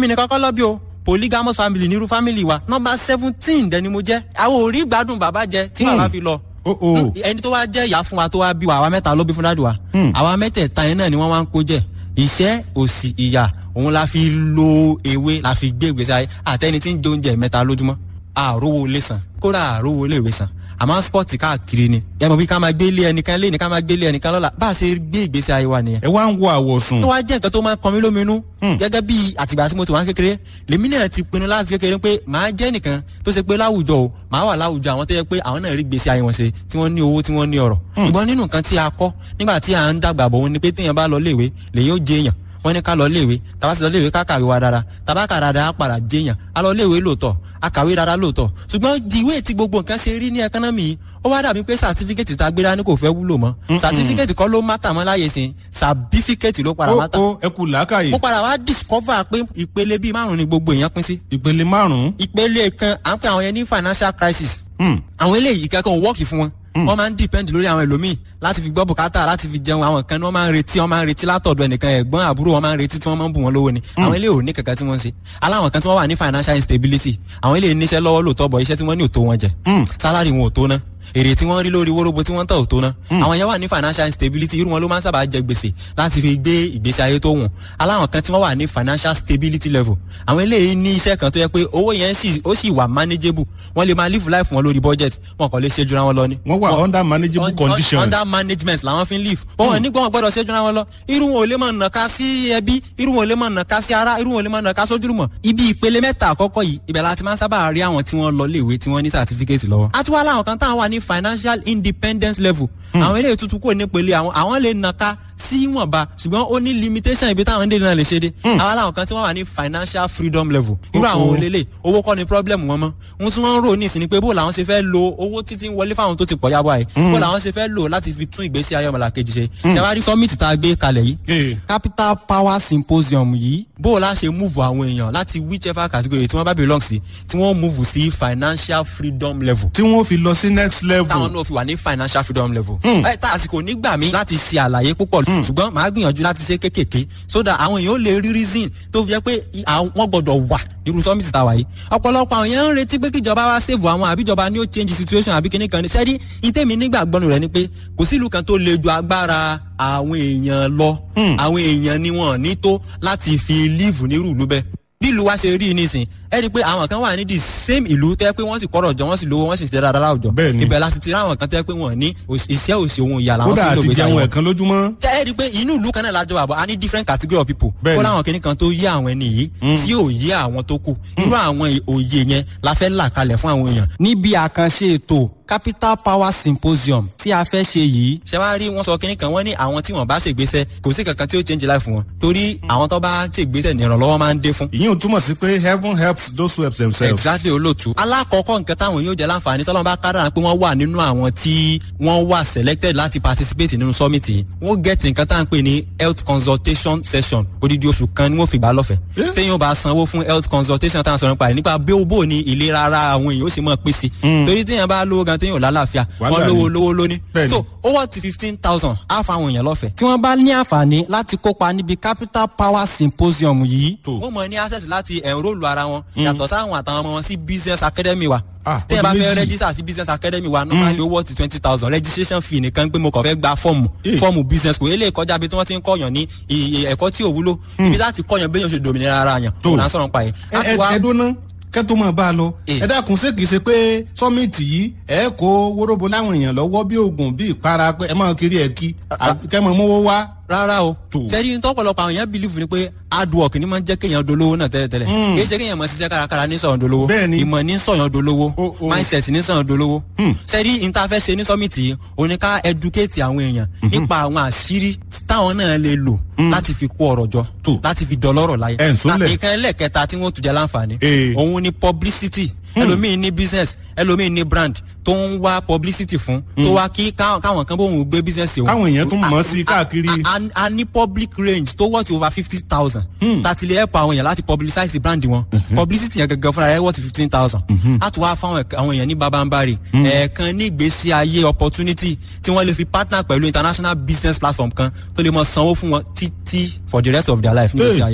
èmi nìkan kọ́ lọ́bí o polygamous family nírú family wa nọmba seventeen dẹni mo jẹ́ àwọn ò rí gbádùn bàbá jẹ tí bàbá fi lọ oh oh ẹni tó wá jẹ́ ìyá fún wa tó wá bí wa àwa mẹ́ta ló bí fún dáàdì wa àwa mẹ́tẹ̀ẹ̀ta yẹn náà ni wọ́n wá ń kó jẹ ìṣẹ́ òsì ìyà òun la fi lo ewé la fi gbé ìgbésí ayé àtẹni tí ń jẹ oúnjẹ mẹ́ta lójúmọ́ àrówó lè san kódà àrówó lè wé san àmọ́ spọ́ọ̀tì káàkiri ni ẹ mọ̀ bí ká máa gbé ilé ẹnìkan lé ní ká máa gbé ilé ẹnìkan lọ́la bá a ṣe gbé ìgbésí ayé wa nìyẹn ẹ wá ń wo àwọ̀sùn tó wá jẹ́ nǹkan tó máa ń kan mí lóminú gẹ́gẹ́ bí àtìgbà tí mo ti wá ń kékeré lèmi náà ti pinnu láti kékeré pé màá jẹ́ nìkan tó ṣe pé láwùjọ o màá wà láwùjọ àwọn tó yẹ pé àwọn náà rí gbèsè ayé wọn ṣe tí wọ́n ní owó tí wọ́n ní ọ̀rọ̀ ṣùgbọ́n nínú nǹkan tí a kọ́ nígbà tí à ń dàgbà bọ̀ wọn ni pé téèyàn bá lọ léèwé lèyìn ó jẹ èèyàn wọ́n ní ká lọ léèwé tàbá sì lọ léèwé ká kàwé wa dára tàbá kà dáadáa á padà jẹyàn á lọ léèwé lóòótọ́ á kàwé dáadáa lóòótọ́ ṣùgbọ́n diwé tí gbogbo nǹkan ṣe rí ní ẹkánọ́mì yìí ó wá dàbí pé sàtífíkẹ́tì tá a gbéra ní kò fẹ́ wúlò mọ́ sàtífíkẹ́tì kọ́ ló mátà mọ́ láyé sìn sàbífíkẹ́tì ló padà ó mátà ó ẹ kú làákàyè mo padà wá discover pé ìpele bíi márùn ni gbogbo èèyàn pín sí ìpele márùn-ún ìpele kan à ń pè àwọn yẹn ní financial crisis Hmm. àwọn eléyìí kankan ò wọ́ọ̀kì fún wọn wọ́n máa ń depend lórí àwọn ẹlòmíì láti fi gbọ́ bùkátà láti fi jẹun àwọn kan ní wọ́n máa ń retí wọ́n máa ń retí látọ̀dọ̀ ẹnìkan ẹ̀gbọ́n àbúrò wọ́n máa ń retí tí wọ́n máa ń bù wọ́n lówó ni àwọn eléyìí ò ní kankan tí wọ́n ń ṣe aláwọn kan tí wọ́n wà ní financial instability àwọn eléyìí níṣẹ́ lọ́wọ́ lóòótọ́ bọ̀ iṣẹ́ tí wọ́n ní ò tó wọn jẹ salary wọn ò tó ná èrè tí wọ́n rí lórí wóróbo tí wọ́n tà ò tó ná àwọn yẹn wà ní financial instability irú wọn ló máa ń sábà jẹ gbèsè láti fi gbé ìgbésí ayé tó wùn aláwọn kan tí wọ́n wà ní financial stability level àwọn eléyìí ní iṣẹ́ kan tó yẹ pé owó yẹn sì ó sì wà manageable wọ́n lè máa live life wọn lórí budget wọn kàn lè ṣe jura wọn lọ ni wọ́n wà under manageable un- condition under management làwọn fi ń live wọn wọn nígbà wọn gbọ́dọ̀ ṣe jura wọn lọ irú wọn ò lè máa nàka sí ẹbí irú wọn ò lè máa nàka sí ara irú wọn ò lè máa nàka sójúlùmọ̀ ibi ìpele mẹ́ta àkọ́kọ́ yìí ibẹ̀ la ti máa ń sábà rí àwọn tí wọ́n lọ léèwé tí wọ́n ní certificate lọ́wọ́ a tún wá láwọn kan táwọn wà ní financial independence level àwọn eléyìí tuntun kò ní pele àwọn àwọn lè nàka sí ìwọ̀nba ṣùgbọ́n ó ní limitation ibi táwọn dé náà lè ṣe dé àwọn làwọn kan tí wọ́n wà ní financial freedom level irú àwọn Oh, oh. olélè owó kọ́ ni problem wọn mọ́ ohun tí wọ́n ń rò ní ìsìn ni pé bó làwọn ṣe fẹ́ lo owó títí ń wọlé fáwọn tó ti pọ̀ yábọ̀ àyè bó làwọn ṣe fẹ́ lò láti fi tún ìgbésí ayé ọmọlàkejì ṣe ṣe wá rí summit tá a gbé kalẹ̀ yìí Eh, capital power symposium yìí bó o la ṣe move àwọn èèyàn láti whichever category tí wọ́n bá belong sí tí wọ́n move sí financial freedom level tí wọ́n fi lọ sí next level táwọn náà fi wà ní financial freedom level. ẹ tá àsìkò nígbà mi láti ṣe àlàyé púpọ̀ ṣùgbọ́n màá gbìyànjú láti ṣe kéékèèké so that àwọn èèyàn ó lè rí reason tó fi jẹ́ pé i- àwọn- wọ́n gbọ́dọ̀ wà nírú summit tá a wà yìí. ọ̀pọ̀lọpọ̀ àwọn èèyàn ń retí pé kíjọba wá save àwọn àbíjọba ni ó change situation àbí kíní kan ní sẹ́rí ìtẹ́mi nígbàgbọ́nù rẹ̀ ni pé kò sílùú kan tó le ju agbára àwọn èèyàn lọ àwọn èèyàn ni wọn ò ní tó láti fi live nírú ìlú bẹ́ẹ̀ bí ìlú wa ṣe rí i nísìn ẹ rí i pé àwọn kan wà ní the same ìlú tẹ́ pé wọ́n sì kọ́rọ̀ jọ wọ́n sì lówó wọ́n sì ṣe dáadáa láwùjọ Bẹ́ẹ̀ ni. ibẹ̀ la sì ti rí àwọn kan tẹ́ pé wọ́n ní òṣì- iṣẹ́ òsì ohun ìyà làwọn kódà fi ń lò àti gbèsè jẹun àwọn ẹ̀kan lójúmọ́ tẹ́ ẹ rí i pé inú ìlú kan náà lájọ àbọ̀ a ní different category of people Bẹ́ẹ̀ kó ni. láwọn kìnnì kan tó yé àwọn ẹni yìí tí ò yé àwọn tó kù irú àwọn ì- òye yẹn la fẹ́ là kalẹ̀ fún àwọn èèyàn. níbi àkànṣe ètò capital power symposium tí a fẹ́ ṣe yìí. ṣé wàá rí wọn sọ kínní kan wọn ní àwọn tí wọn bá ṣègbésẹ̀ kò sí kankan tí ó change life wọn torí àwọn tó bá ṣègbésẹ̀ ní ìrànlọ́wọ́ máa ń dé fún ìyẹn ò túmọ̀ sí pé heaven helps those who help themselves. exactly olóòtú. alákọ̀ọ́kọ́ nǹkan táwọn yóò jẹ́ láǹfààní tọ́lọ́mù bá kádàrá pé wọ́n wà nínú àwọn tí wọ́n wà selected láti participate nínú summit yìí wọ́n get nǹkan tá à ń pè ní health consultation session odidi oṣù kan ni wọ́n fi gbà lọ́fẹ̀ẹ́. Eh? téèyàn bá sanwó fún health consultation tá à ń sọ̀rọ̀ nípa rẹ̀ nípa bí ó bò ní ìlera ara àwọn èèyàn ó sì mọ̀ pèsè. torí téèyàn bá lówó gan téèyàn ò lálàáfíà Wàhálà wọ́n lówó ni. lówó lóní. Bẹ́ẹ̀ni. so ó wọ́n ti fifteen thousand á fa àwọn èèyàn lọ́fẹ̀ẹ́. tí wọ́n bá ní àǹfààní láti kópa níbi capital power symposium yìí Tó. wọ́n mọ̀ ní access láti enrol ara wọn yàtọ̀ sáwọn àtàwọn ọmọ wọn sí business academy wa Ah, tẹ́yìn bá ọdún fẹ́ méjì. register sí business academy wa normally owó ti twenty thousand registration fee nìkan pé mo kàn fẹ́ gba fọ́ọ̀mù Eh. fọ́ọ̀mù business kò eléyìí kọjá bí tí wọ́n ti ń kọ́yàn ní i- i- ẹ̀kọ́ tí ò wúlò ibi láti kọ́yàn béèyàn ṣe dòmìnira ara yàn Tó. òun à ń sọ̀rọ̀ pa yẹn. ẹ A ti ẹ wá- ẹ dúná kẹ́tọ́ máa bá a lọ. Eh. ẹ dákun ṣé kìí ṣe pé sọ́mìtì yìí ẹ kó wóróbo láwọn èèyàn lọ́wọ́ bí oògùn bí ìpara pé ẹ máa kiri ẹ̀ kí kẹ́ mọ̀ mówó wá. rárá o Tó. sẹ́ni tọ́pọ̀lọpọ̀ àwọn èèyàn believe ni pé hard work ni máa ń jẹ́ kéèyàn dolówó náà tẹ́lẹ̀tẹ́lẹ̀ kì í ṣe kéèyàn máa ṣiṣẹ́ kárakára ní sọ̀yàn dolówó Bẹ́ẹ̀ni. ìmọ̀ ní sọ̀yàn dolówó O- o. mindset ní sọ̀yàn dolówó sẹ́ni ìntafẹ́ ṣe ní summit yìí òun ni ká educate àwọn èèyàn nípa àwọn àṣírí táwọn náà lè lò láti fi kó ọ̀rọ̀ jọ Tó. láti fi dọlọ́rọ̀ láyé Ẹ̀ ń sólẹ̀. nǹkan ẹlẹ́kẹta tí wọ́n tún jẹ́ láǹfààní Eh. òun ni publicity ẹlòmíín ní business ẹlòmíín ní brand tó ń wá publicity fún tó wá kí ká- káwọn kan bóun gbé business òun Káwọn èèyàn tún mọ̀ ọ́ sí A- káàkiri. a- a- a ní public range tó worth over fifty thousand tàti lè help àwọn èèyàn láti publicize brand wọn publicity yẹn gẹ́gẹ́ fúnra rẹ̀ worth fifteen thousand a tún wá fáwọn ẹ̀ka- àwọn èèyàn ní babambari ẹ̀ẹ̀kan ní ìgbésí ayé opportunity tí wọ́n lè fi partner pẹ̀lú international business platform kan tó lè mọ sanwó fún wọn títí for the rest of their life ní ìgbésí Hey. ayé wọn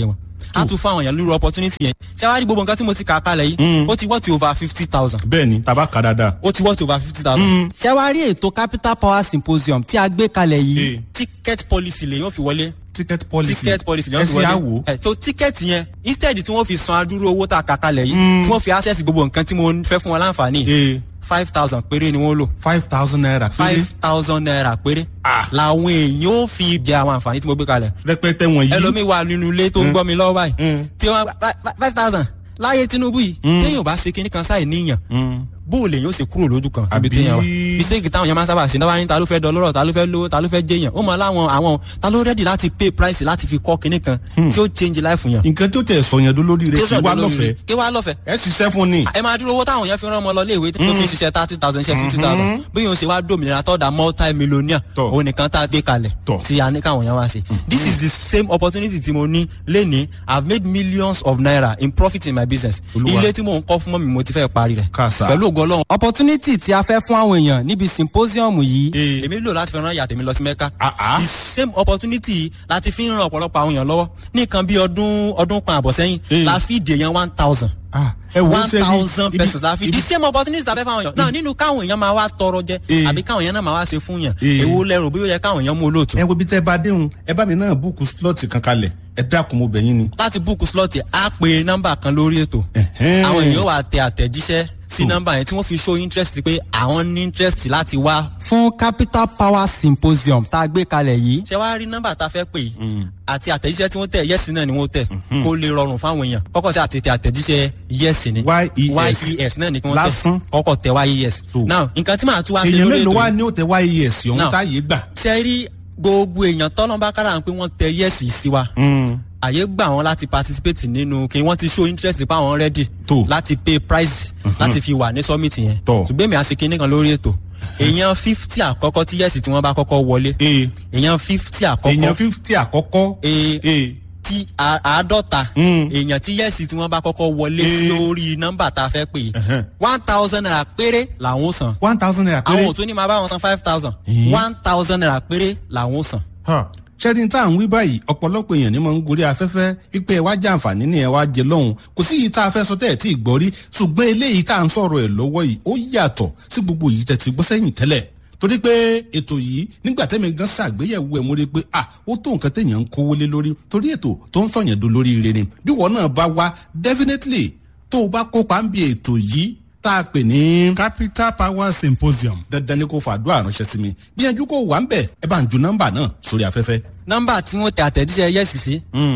á tún fún àwọn èèyàn lórí opportunity yẹn ṣé wàá rí gbogbo nǹkan tí mo ti kà kalẹ̀ yìí ó ti wọ́ ti over fifty thousand bẹ́ẹ̀ ni tàbá kà dáadáa. ó ti wọ́ ti over fifty thousand. ṣé wàá rí ètò capital power symposium tí a gbé kalẹ̀ yìí Eh. ticket policy lè yóò fi wọlé ticket policy ticket policy lè ẹ yóò fi ṣe wọlé àwò. ẹ so ticket yẹn instead tí wọ́n fi san adúrú owó tá a kà kalẹ̀ yìí tí wọ́n fi access gbogbo nǹkan tí mo fẹ́ fún wọn láǹfààní ee five thousand péré ni wọ́n lò five thousand naira péré five thousand naira péré Ah. làwọn èèyàn ó fi jẹ àwọn àǹfààní tí mo gbé kalẹ̀ rẹpẹtẹ wọ̀nyí. ẹlòmíì wà nínú ilé tó ń gbọ́ mi lọ́wọ́ báyìí Mm. tí wọ́n five thousand láyé Tinubu yìí téèyàn bá ṣe kinní kan sáì níyàn Mm. bó o lè yóò ṣe kúrò lójú kan Àbí- ibi téèyàn wà mistake táwọn yẹn máa ń sábà ṣe náà wá ní ta ló fẹ́ dọlọ́rọ̀ ta ló fẹ́ lówó ta ló fẹ́ jẹyàn ó mọ láwọn àwọn ta ló rẹ́dì láti pay price láti fi kọ́ kinní kan tí ó change life yàn. nǹkan tó tẹ̀ sọ̀yàn dó lórí rẹ̀ kí wá lọ́fẹ̀ẹ́ kí wá lọ́fẹ̀ẹ́ ẹ ṣiṣẹ́ fún ni. ẹ máa dúró owó táwọn yẹn fi rán ọmọ lọ léèwé tó fi ṣiṣẹ́ thirty thousand ṣe fifty thousand bí yóò ṣe wá dòmìnira tọ́da multi millionaire Tọ́. òun nìkan tá a gbé kalẹ̀ Tọ́. tí a ní káwọn yẹn wá ṣe this is the same opportunity tí mo ní lénìí i have made millions of naira in profit in my business Olúwa. ilé tí mò ń kọ́ fún mọ́ mi mo ti fẹ́ parí rẹ̀ Kàsà. pẹ̀lú ògo Ọlọ́run. opportunity tí a fẹ́ fún àwọn èèyàn níbi symposium yìí Ee. èmi lò láti fi rán ìyá tèmi lọ sí mẹ́ka Ah, ah. the same opportunity yìí láti fi ń ran ọ̀pọ̀lọpọ̀ àwọn èèyàn lọ́wọ́ ní nǹkan bí ọdún ọdún kan àbọ̀ sẹ́yìn Ee. la fi dè yẹn one thousand Ah, ẹ wo one ṣe ní- thousand ibi- pesos la fi ibi- the same opportunity ta fẹ́ fáwọn èèyàn náà nínú káwọn èèyàn máa wá tọrọ jẹ Eh. àbí káwọn èèyàn náà máa wá ṣe fún yàn Eh. èwo lẹ́rù bí ó yẹ káwọn èèyàn mú olóòtú. ẹ wo bí tẹ́ bá déhùn ẹ bá mi náà búùkù slọ́ọ̀tì kan kalẹ̀ ẹ dákun mo bẹ̀ yín ni. láti búùkù slọ́ọ̀tì á pe nọ́mbà kan lórí ètò Ẹ̀hẹ́n. àwọn èèyàn wà tẹ àtẹ̀jíṣẹ́ sí nọ́mbà yẹn tí wọ́n fi show interest pé àwọn ní interest láti wá. fún capital power symposium tá a gbé kalẹ̀ yìí. ṣé wàá rí nọ́mbà tá a fẹ́ pè yìí àti àtẹ̀jíṣẹ́ tí wọ́n tẹ̀ yẹ́sì náà ni wọ́n tẹ̀ kó lè rọrùn fáwọn èèyàn kọ́kọ́ sí àti tẹ àtẹ̀jíṣẹ́ yẹ́sì ni YES. yes náà ni kí wọ́n Lásán. tẹ̀ kọ́kọ́ tẹ yes. So. now nǹkan tí màá tún wá ṣe èèyàn lórí mélòó ètò wá yìí ní ó tẹ wáyé ẹ̀sìn ọ̀hún Now. táyé gbà. ṣe rí gbogbo èèyàn tọ́lọ́mbà kára pé wọ́n tẹ yẹ́sì sí wa àyè gbà wọn láti participate nínú kí wọ́n ti show interest pa àwọn ready Tó. láti pay price láti fi wà ní summit yẹn Tó. ṣùgbọ́n èmi àṣekí nìkan lórí ètò èèyàn fifty àkọ́kọ́ tí yẹ́sì tí wọ́n bá kọ́kọ́ wọlé ee èèyàn fifty èèyàn àkọ́kọ́ fífítì àkọ́kọ́. ee ee tí a- àádọ́ta Mm. èèyàn tí yẹ́sì tí wọ́n bá kọ́kọ́ wọlé Eh. sí orí nọ́mbà tá a fẹ́ pè Ẹ̀hẹ́n. one thousand naira péré làwọn ó san one thousand naira péré. àwọn ò tún ní máa bá wọn san five thousand Eh. one thousand naira péré làwọn ó san. ṣẹ́ni tá à ń wí báyìí ọ̀pọ̀lọpọ̀ èèyàn ni mo ń gorí afẹ́fẹ́ wípé ẹ wá jẹ àǹfààní ni ẹ wá jẹ lọ́hùn kò sí yìí tá a fẹ́ sọ tẹ́ ẹ̀ tí ì gbọ́ rí ṣùgbọ́n eléyìí tá à ń sọ̀rọ̀ ẹ̀ lọ́wọ́ yìí ó yàtọ̀ sí gbogbo yìí tẹ́ ti gbọ́ sẹ́yìn tẹ́lẹ̀ torí pé ètò yìí nígbà tẹ́mi gan ṣàgbéyẹ̀wò ẹ̀ mo rí i pé ah ó tó nǹkan téèyàn ń kówó lé lórí torí ètò tó ń sọ̀yàn do lórí ire ni bí wọn náà bá wá definitely tó o bá kópa ń bi ètò yìí tá a pè ní capital power symposium dandan ni kò fàdúrà ránṣẹ́ sí mi gbìyànjú kó wà ń bẹ̀ ẹ bá ń ju nọ́mbà náà sórí afẹ́fẹ́. nọ́mbà tí wọ́n tẹ àtẹ̀jíṣẹ́ yẹ́sì sí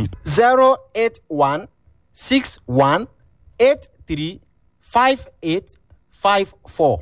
zero eight one six one eight three five eight five four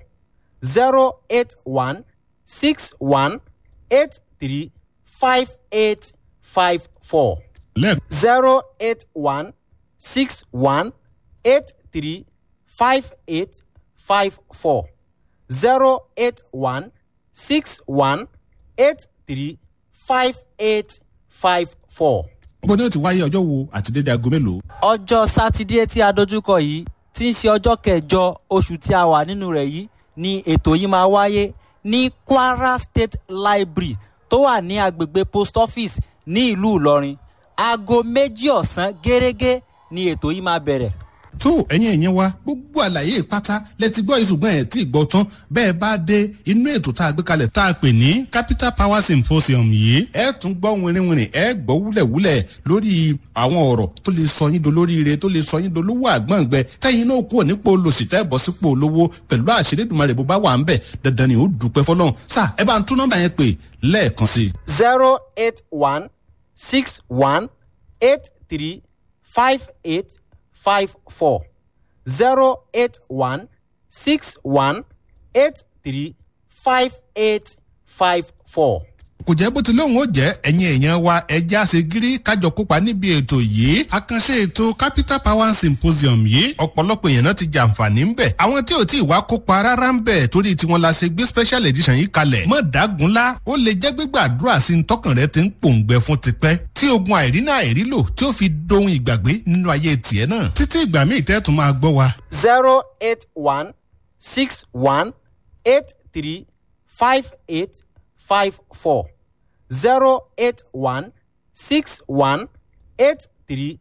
zero eight one six one eight three five eight five four lẹ́ẹ̀kan zero eight one six one eight three five eight five four zero eight one six one eight three five eight five four. bó ní o ti wáyé ọjọ́ wo àti dédé aago mélòó. ọjọ́ sátidé tí a dojúkọ yìí tí ń ṣe ọjọ́ kẹjọ oṣù tí a wà nínú rẹ̀ yìí ni ètò yìí máa wáyé ní kwara state library tó wà ní agbègbè post office ní ìlú ìlọrin aago méjì ọ̀sán gẹ́gẹ́ ni ètò yìí máa bẹ̀rẹ̀. tó ẹ̀yin ẹ̀yin wa gbogbo àlàyé pátá lẹ ti gbọ́ ìṣùgbọ́n ẹ̀ tí ì gbọ́ tán bẹ́ẹ̀ bá dé inú ètò tá a gbé kalẹ̀ tá a pè ní capital power symposium yìí. ẹ tún gbọ́ wìnrìnwìnrìn ẹ gbọ́ wúlẹ̀wúlẹ̀ lórí àwọn ọ̀rọ̀ tó lè sọ yín dolóríire tó lè sọ yín dolówó àgbọ̀ngbẹ tẹ́yìn náà kúrò nípò olòṣì tẹ́ bọ́ sípò olówó pẹ̀lú àṣírí ìdùnmọ̀rẹ̀ bó bá wà ń bẹ̀ dandan ni ó dúpẹ́ fọlọ́run sá ẹ bá ń tún nọ́mbà yẹn pè lẹ́ẹ̀kan sí i. zero eight one six one eight three five eight five four zero eight one six one eight three five eight five four. kò jẹ́ bó ti lóun ó jẹ́ ẹ̀yin èèyàn wa ẹja ṣe gírí kájọ kópa níbi ètò yìí. àkànṣe ètò capital power symposium yìí ọ̀pọ̀lọpọ̀ èèyàn náà ti jàǹfààní ń bẹ̀. àwọn tí ò tí ì wá kópa rárá ń bẹ̀ torí tiwọn la ṣe gbé special edition yìí kalẹ̀. mọ̀ dágunlá ó lè jẹ́ gbígbàdúrà sí ní tọkàn rẹ ti ń pòǹgbẹ fún tipẹ́. tí ogun àìrínà àìrílò tí ó fi dohun ìgbàgbé nínú ayé tiẹ̀ náà. títí ìgbà míì tẹ́ tún máa gbọ́ wa. zero eight one six one eight three five eight five four zero eight one six one eight three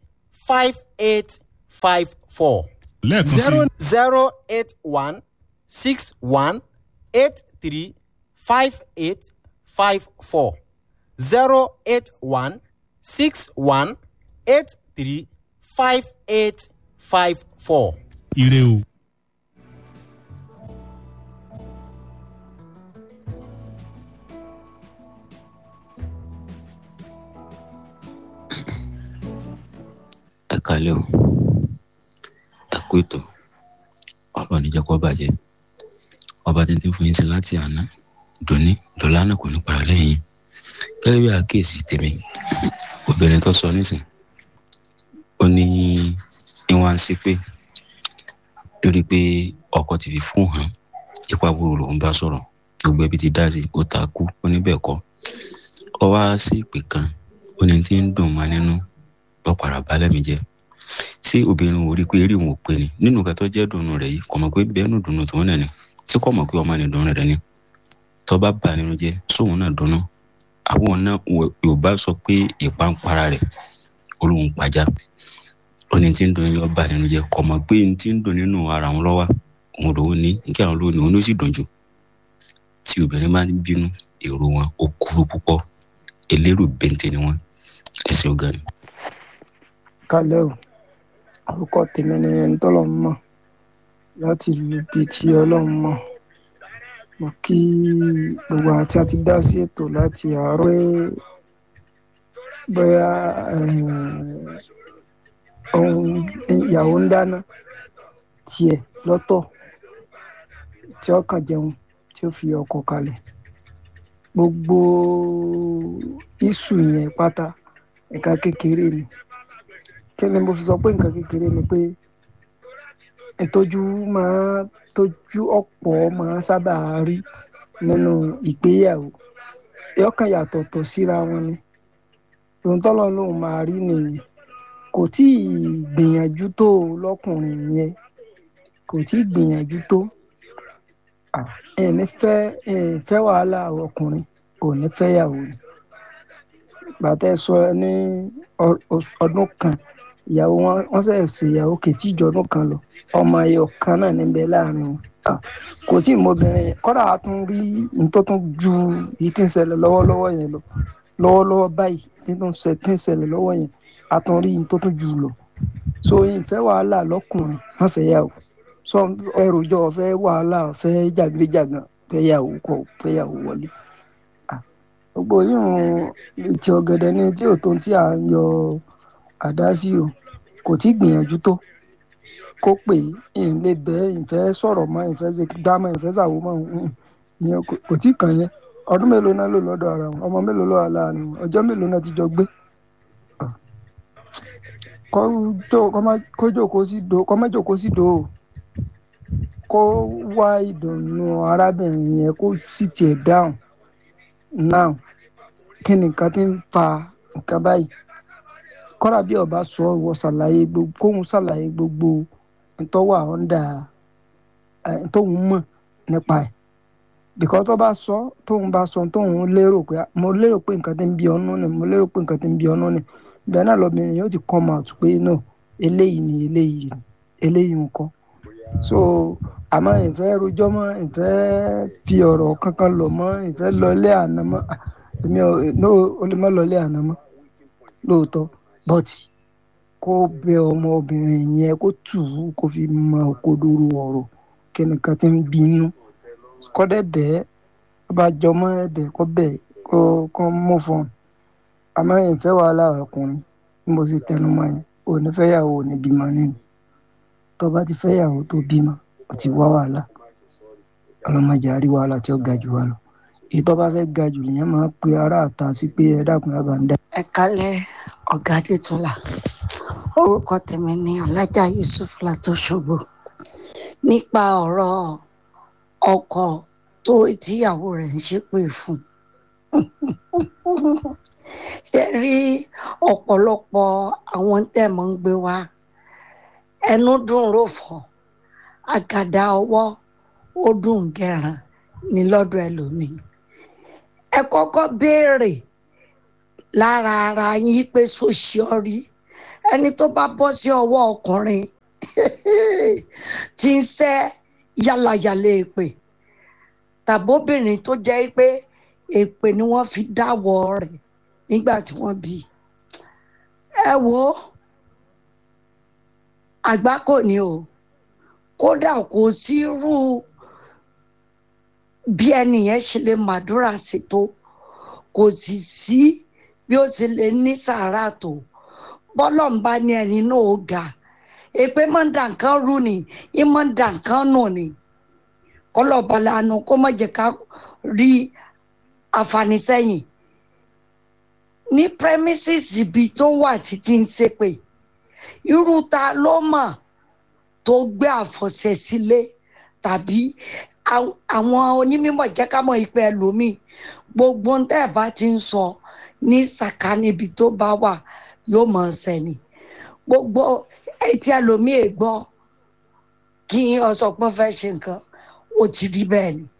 five eight five four lẹ́ẹ̀kan sí zero zero eight one six one eight three five eight five four zero eight one six one eight three five eight five four. ire o. ẹ kalẹ o ẹ kú ètò ọlọ́ọ̀ni jẹ́ kó bàjẹ́ ọba tí ń tí ń fún yín sí láti àná dòní dọ́là náà kò ní para lẹ́yìn gẹ́gẹ́ bí àkíyèsí tèmi obìnrin tó sọ nísìn ó ní ìwọ̀n sí pé lórí pé ọkọ ti fi fún hàn ipa burú lòún bá sọ̀rọ̀ gbogbo ẹbí ti dá sí ó ta kú ó ní bẹ́ẹ̀ kọ́ ọ wá sí ìpè kan ó ní tí ń dùn mọ́ nínú lọ́pàá balẹ̀ mi jẹ́ ṣé obìnrin ò rí i pé eré òun ò pé ni nínú nǹkan tó jẹ́ dùnú rẹ̀ yìí kò mọ̀ pé bẹ́ẹ̀ nù dùnú tòun náà ni tí kò mọ̀ pé ọmọ ni dùnú rẹ̀ ni tó bá bà nínú jẹ́ sóun náà dùnú àwọn náà yorùbá sọ pé ìpàǹpara rẹ̀ olóhùn pàjá ó ní tí ń dùn yọ bà nínú jẹ́ kò mọ̀ pé ní tí ń dùn nínú ara òun lọ́wọ́ òun lòun ní kí àwọn olóhùn òun ló sì dùn jù tí obìnrin bá ń bínú èrò wọn ó kúrú púpọ̀ elérò bẹ́ntẹ́ ni wọ́n ẹ̀sìn ọ̀gá ni kálẹ̀ o orúkọ tèmi ni ẹni tọ́lọ́run mọ̀ láti ìlú ibi tí ọlọ́run mọ̀ mo kí gbogbo àwọn tí a ti dá sí ètò láti àárọ̀ pé bóyá ohun ìyàwó ń dáná tiẹ̀ lọ́tọ̀ tí ó kàn jẹun tí ó fi ọkọ kalẹ̀ gbogbo iṣu yẹn pátá ẹ̀ka kékeré ni kí ni mo fi sọ pé nǹkan kékeré ni pé ìtọ́jú máa tọ́jú ọ̀pọ̀ máa sábà rí nínú ìgbéyàwó yọkàn yàtọ̀tọ̀ síra wọn ni ohun tọ́lọ́ lòun máa rí nìyí kò tí ì gbìyànjú tó lọ́kùnrin yẹn kò tí ì gbìyànjú tó ẹ̀ẹ́ni fẹ́ fẹ́ wàhálà ọkùnrin kò ní fẹ́yàwó ni bàtẹ́ sọ ní ọdún kan ìyàwó wọn wọn ṣe ṣe ìyàwó kètí ìjọdún kan lọ ọmọ ẹyọ kan náà níbẹ̀ láàrin wọn kò tí ì mọbìnrin yẹn kọ́dà a tún rí nítòtún ju èyí tí ń ṣẹlẹ̀ lọ́wọ́lọ́wọ́ yẹn lọ lọ́wọ́lọ́wọ́ báyìí tí ń ṣẹlẹ̀ lọ́wọ́ yẹn a tún rí nítòtún jù lọ so ìfẹ́ wàhálà lọ́kùnrin wọ́n fẹ́ yà wò sọ ẹrùjọ fẹ́ wàhálà fẹ́ jàgídíjàgàn fẹ́ yà wò kọ́ fẹ́ yà wò wọlé gbogbo yìí ti ọ̀gẹ̀dẹ̀ ní tí ò tó tí à ń yọ àdá sí o kò tí gbìyànjú tó kó pè é ń lè bẹ́ ìfẹ́ sọ̀rọ̀ mọ́ ìfẹ́ ṣe dámọ́ ìfẹ́ ṣàwò mọ́ ìyẹn kò tí kàn yẹn ọdún mélòó náà lò lọ́dọ̀ ara wọn ọmọ mélòó ló wà láàrin wọn ọjọ́ mélòó náà ti jọ gbé kó jókòó sí do kó má jókòó sí do o kó wá ìdùnnú arábìnrin yẹn kó sì tiẹ̀ dáhùn now kí ni nǹkan tí ń fa nǹkan báyìí kọ́ra bí ọba sọ wọ ṣàlàyé gbogbo kóhun ṣàlàyé gbogbo ntọ́wà ọ̀ndà tóhun mọ̀ nípa ẹ̀ bìkọ́ tó bá sọ tóhun bá sọ tóhun lérò pé mo lérò pé nǹkan tí ń bí ọnú ni mo lérò pé nǹkan tí ń bí ọnú ni bẹ́ẹ̀ náà lọ́bìnrin yóò ti come out pé no eléyìí ni eléyìí ni eléyìí nǹkan so àmọ́ ìfẹ́ rojọ́ mọ́ ìfẹ́ fi ọ̀rọ̀ kankan lọ mọ́ ìfẹ́ lọlé àná mọ́ èmi ò lè má lọlé àná mọ́ lóòótọ́ bọ́tì kó bẹ ọmọbìnrin yẹn kó tù ú kó fi mọ òkodoro ọ̀rọ̀ kẹ́nìkan tí ń bínú kọ́dẹ̀ bẹ́ẹ̀ bá jọmọ́ ẹ̀bẹ̀ kọ́ bẹ̀ kó kọ́ mú fún un àmọ́ ìfẹ́ wàhálà ọkùnrin bí mo sì tẹnu mọ́ yẹn ò ní fẹ́yàwó ò ní bímọ nínú tó bá ti fẹ́yàwó tó bímọ ó ti wá wàhálà ọlọ́mọdé àrí wàhálà tí ó ga jù wá lọ èyí tó bá fẹ́ ga jù lèèyàn máa ń pe ará àta sí pé ẹ dákun ẹ bá ń dá. ẹ kálẹ̀ ọ̀gá adétúnlá orúkọ tèmi ni alájà yusuf látọṣogbo nípa ọ̀rọ̀ ọkọ tó tíyàwó rẹ̀ ń ṣépè fún ṣe rí ọ̀pọ̀lọpọ̀ àwọn tẹ̀mọ́ ń gbé wá ẹnu dùn rò fọ́ àgàdà ọwọ́ ó dùn gẹ̀ràn ní lọ́dọ̀ ẹlòmíì ẹ kọ́kọ́ béèrè lára ara yín pé sóṣìọ́rí ẹ ẹni tó bá bọ́ sí ọwọ́ ọkùnrin tí ń sẹ́ yálàyàlẹ̀ èpè tàbóbìnrin tó jẹ́ pé èpè ni wọ́n fi dáwọ́ rẹ̀ nígbà tí wọ́n bí i. ẹ wo àgbákò ni o kódà kò sí irú bí ẹnìyẹn ṣe lè màdúrà sí tó kò sì sí bí ó ti lè ní sàárà tó bọ́lọ̀ ń bá ní ẹni náà ó ga èpè máa ń dà nǹkan rú ni í máa ń dà nǹkan nù ni kọlọ́ọ̀bá lanu kó má jẹ́ ká rí àǹfààní sẹ́yìn ní premises ibi tó wà títí ń ṣépè irú ta ló mọ̀ tó gbé àfọ̀ṣẹ sílé tàbí àwọn onímọ̀ jẹ́ ká mọ̀ ìpẹ́ ẹlòmíì gbogbo ń tẹ́ ẹ̀ bá ti ń sọ ní sàkà níbi tó bá wà yóò mọ̀ ọ́n sẹ́ni gbogbo etí ẹlòmíì è gbọ́ kí ọ̀sọ̀pọ̀ fẹ́ ṣe nǹkan ó ti rí bẹ́ẹ̀ ni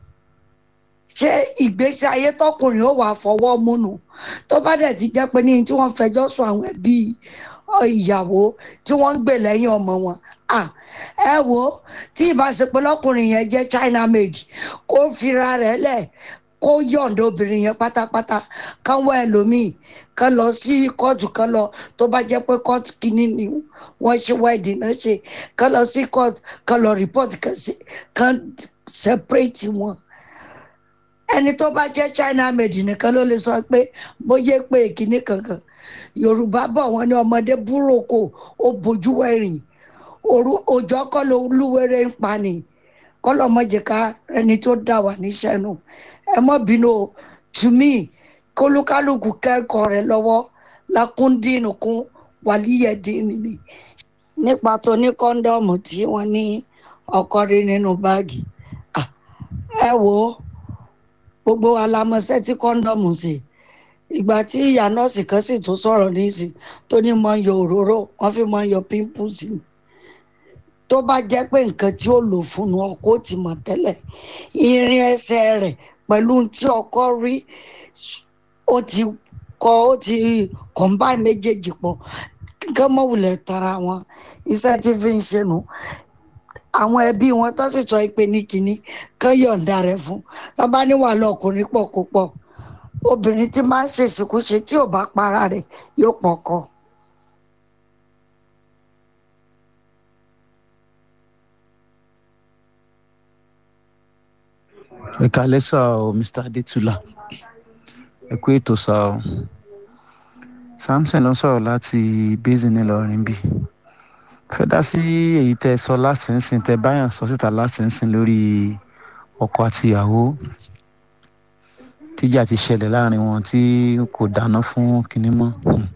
ṣé ìgbésí ayé tọkùnrin ó wàá fọwọ́ múnu tó bá dẹ̀ ti jẹ́ pé ní tí wọ́n fẹjọ́ sùn àwọn ẹbí ìyàwó tí wọ́n ń gbè lẹ́yìn ọmọ wọn ẹ wo tí ìbáṣepọ̀ lọ́kùnrin yẹn jẹ́ China made kó fira rẹ̀ lẹ̀ kó yọ̀ǹda obìnrin yẹn pátápátá kán wá ẹlòmíì kán lọ sí kóòtù kán lọ tó bá jẹ́ pé kóòtù kìíní ni wọ́n ṣe wẹ́ẹ̀dì náà ṣe kán lọ sí kóòtù kán lọ rìpọ́tì kán separate wọn ẹni tó bá jẹ́ China made nìkan ló lè sọ pé bóyá pé kìíní kankan Yorùbá bọ̀ wọ́n ní ọmọdé búròkò ó bójú wẹ̀rìn òjò kọ́ ló lúwẹ̀rẹ̀ ń pa ni kọ́lọ́mọ́jẹ̀ká ẹni tó dà wà níṣẹ́ nù ẹ mọ́ bínú o to me kólúkálùkù kẹ́kọ̀ọ́ rẹ̀ lọ́wọ́ lakúndínù kún wàlíyẹ̀dínì ni nípa tó ní kọ́ńdọ́ọ̀mù tí wọ́n ní ọkọ rí nínú báàgì ẹ wò ó gbogbo alamọ̀sẹ́ tí kọ́ńdọ́ọ̀mù ṣe ìgbà tí ìyá nọ́ọ̀sì kan sì tún sọ̀rọ̀ nísìn tó ní mọ̀ ń yọ òróró wọ́n fi mọ̀ ń yọ pimples ni tó bá jẹ́ pé nǹkan tí ó lò fún un ọkọ ti mọ̀ tẹ́lẹ̀ irin ẹsẹ̀ rẹ̀ pẹ̀lú tí ọkọ rí ó ti kọ ó ti combine méjèèjì pọ̀ gánmọ̀wulẹ̀ tara wọn iṣẹ́ tí fi ń ṣe nù àwọn ẹbí wọn tó sì sọ pé ní kínní kán yọ̀ǹda rẹ̀ fún lọ́ba níwà lọ́kùnrin pọ̀ kó pọ̀ obìnrin tí máa ń ṣèṣekúṣe tí ò bá para rẹ̀ yóò pọ̀ kọ́. ẹ kálẹ́ sá o mr adétúlá ẹ kú ètò sá o samson ló ń sọ̀rọ̀ láti basin ńìlọrin bí fẹ́ dá sí èyí tẹ́ ẹ sọ lásìnsìn tẹ́ báyàn sọ síta lásìnsìn lórí ọkọ àti ìyàwó tíjà ti ṣẹlẹ̀ láàrin wọn tí kò dáná fún kinní mọ́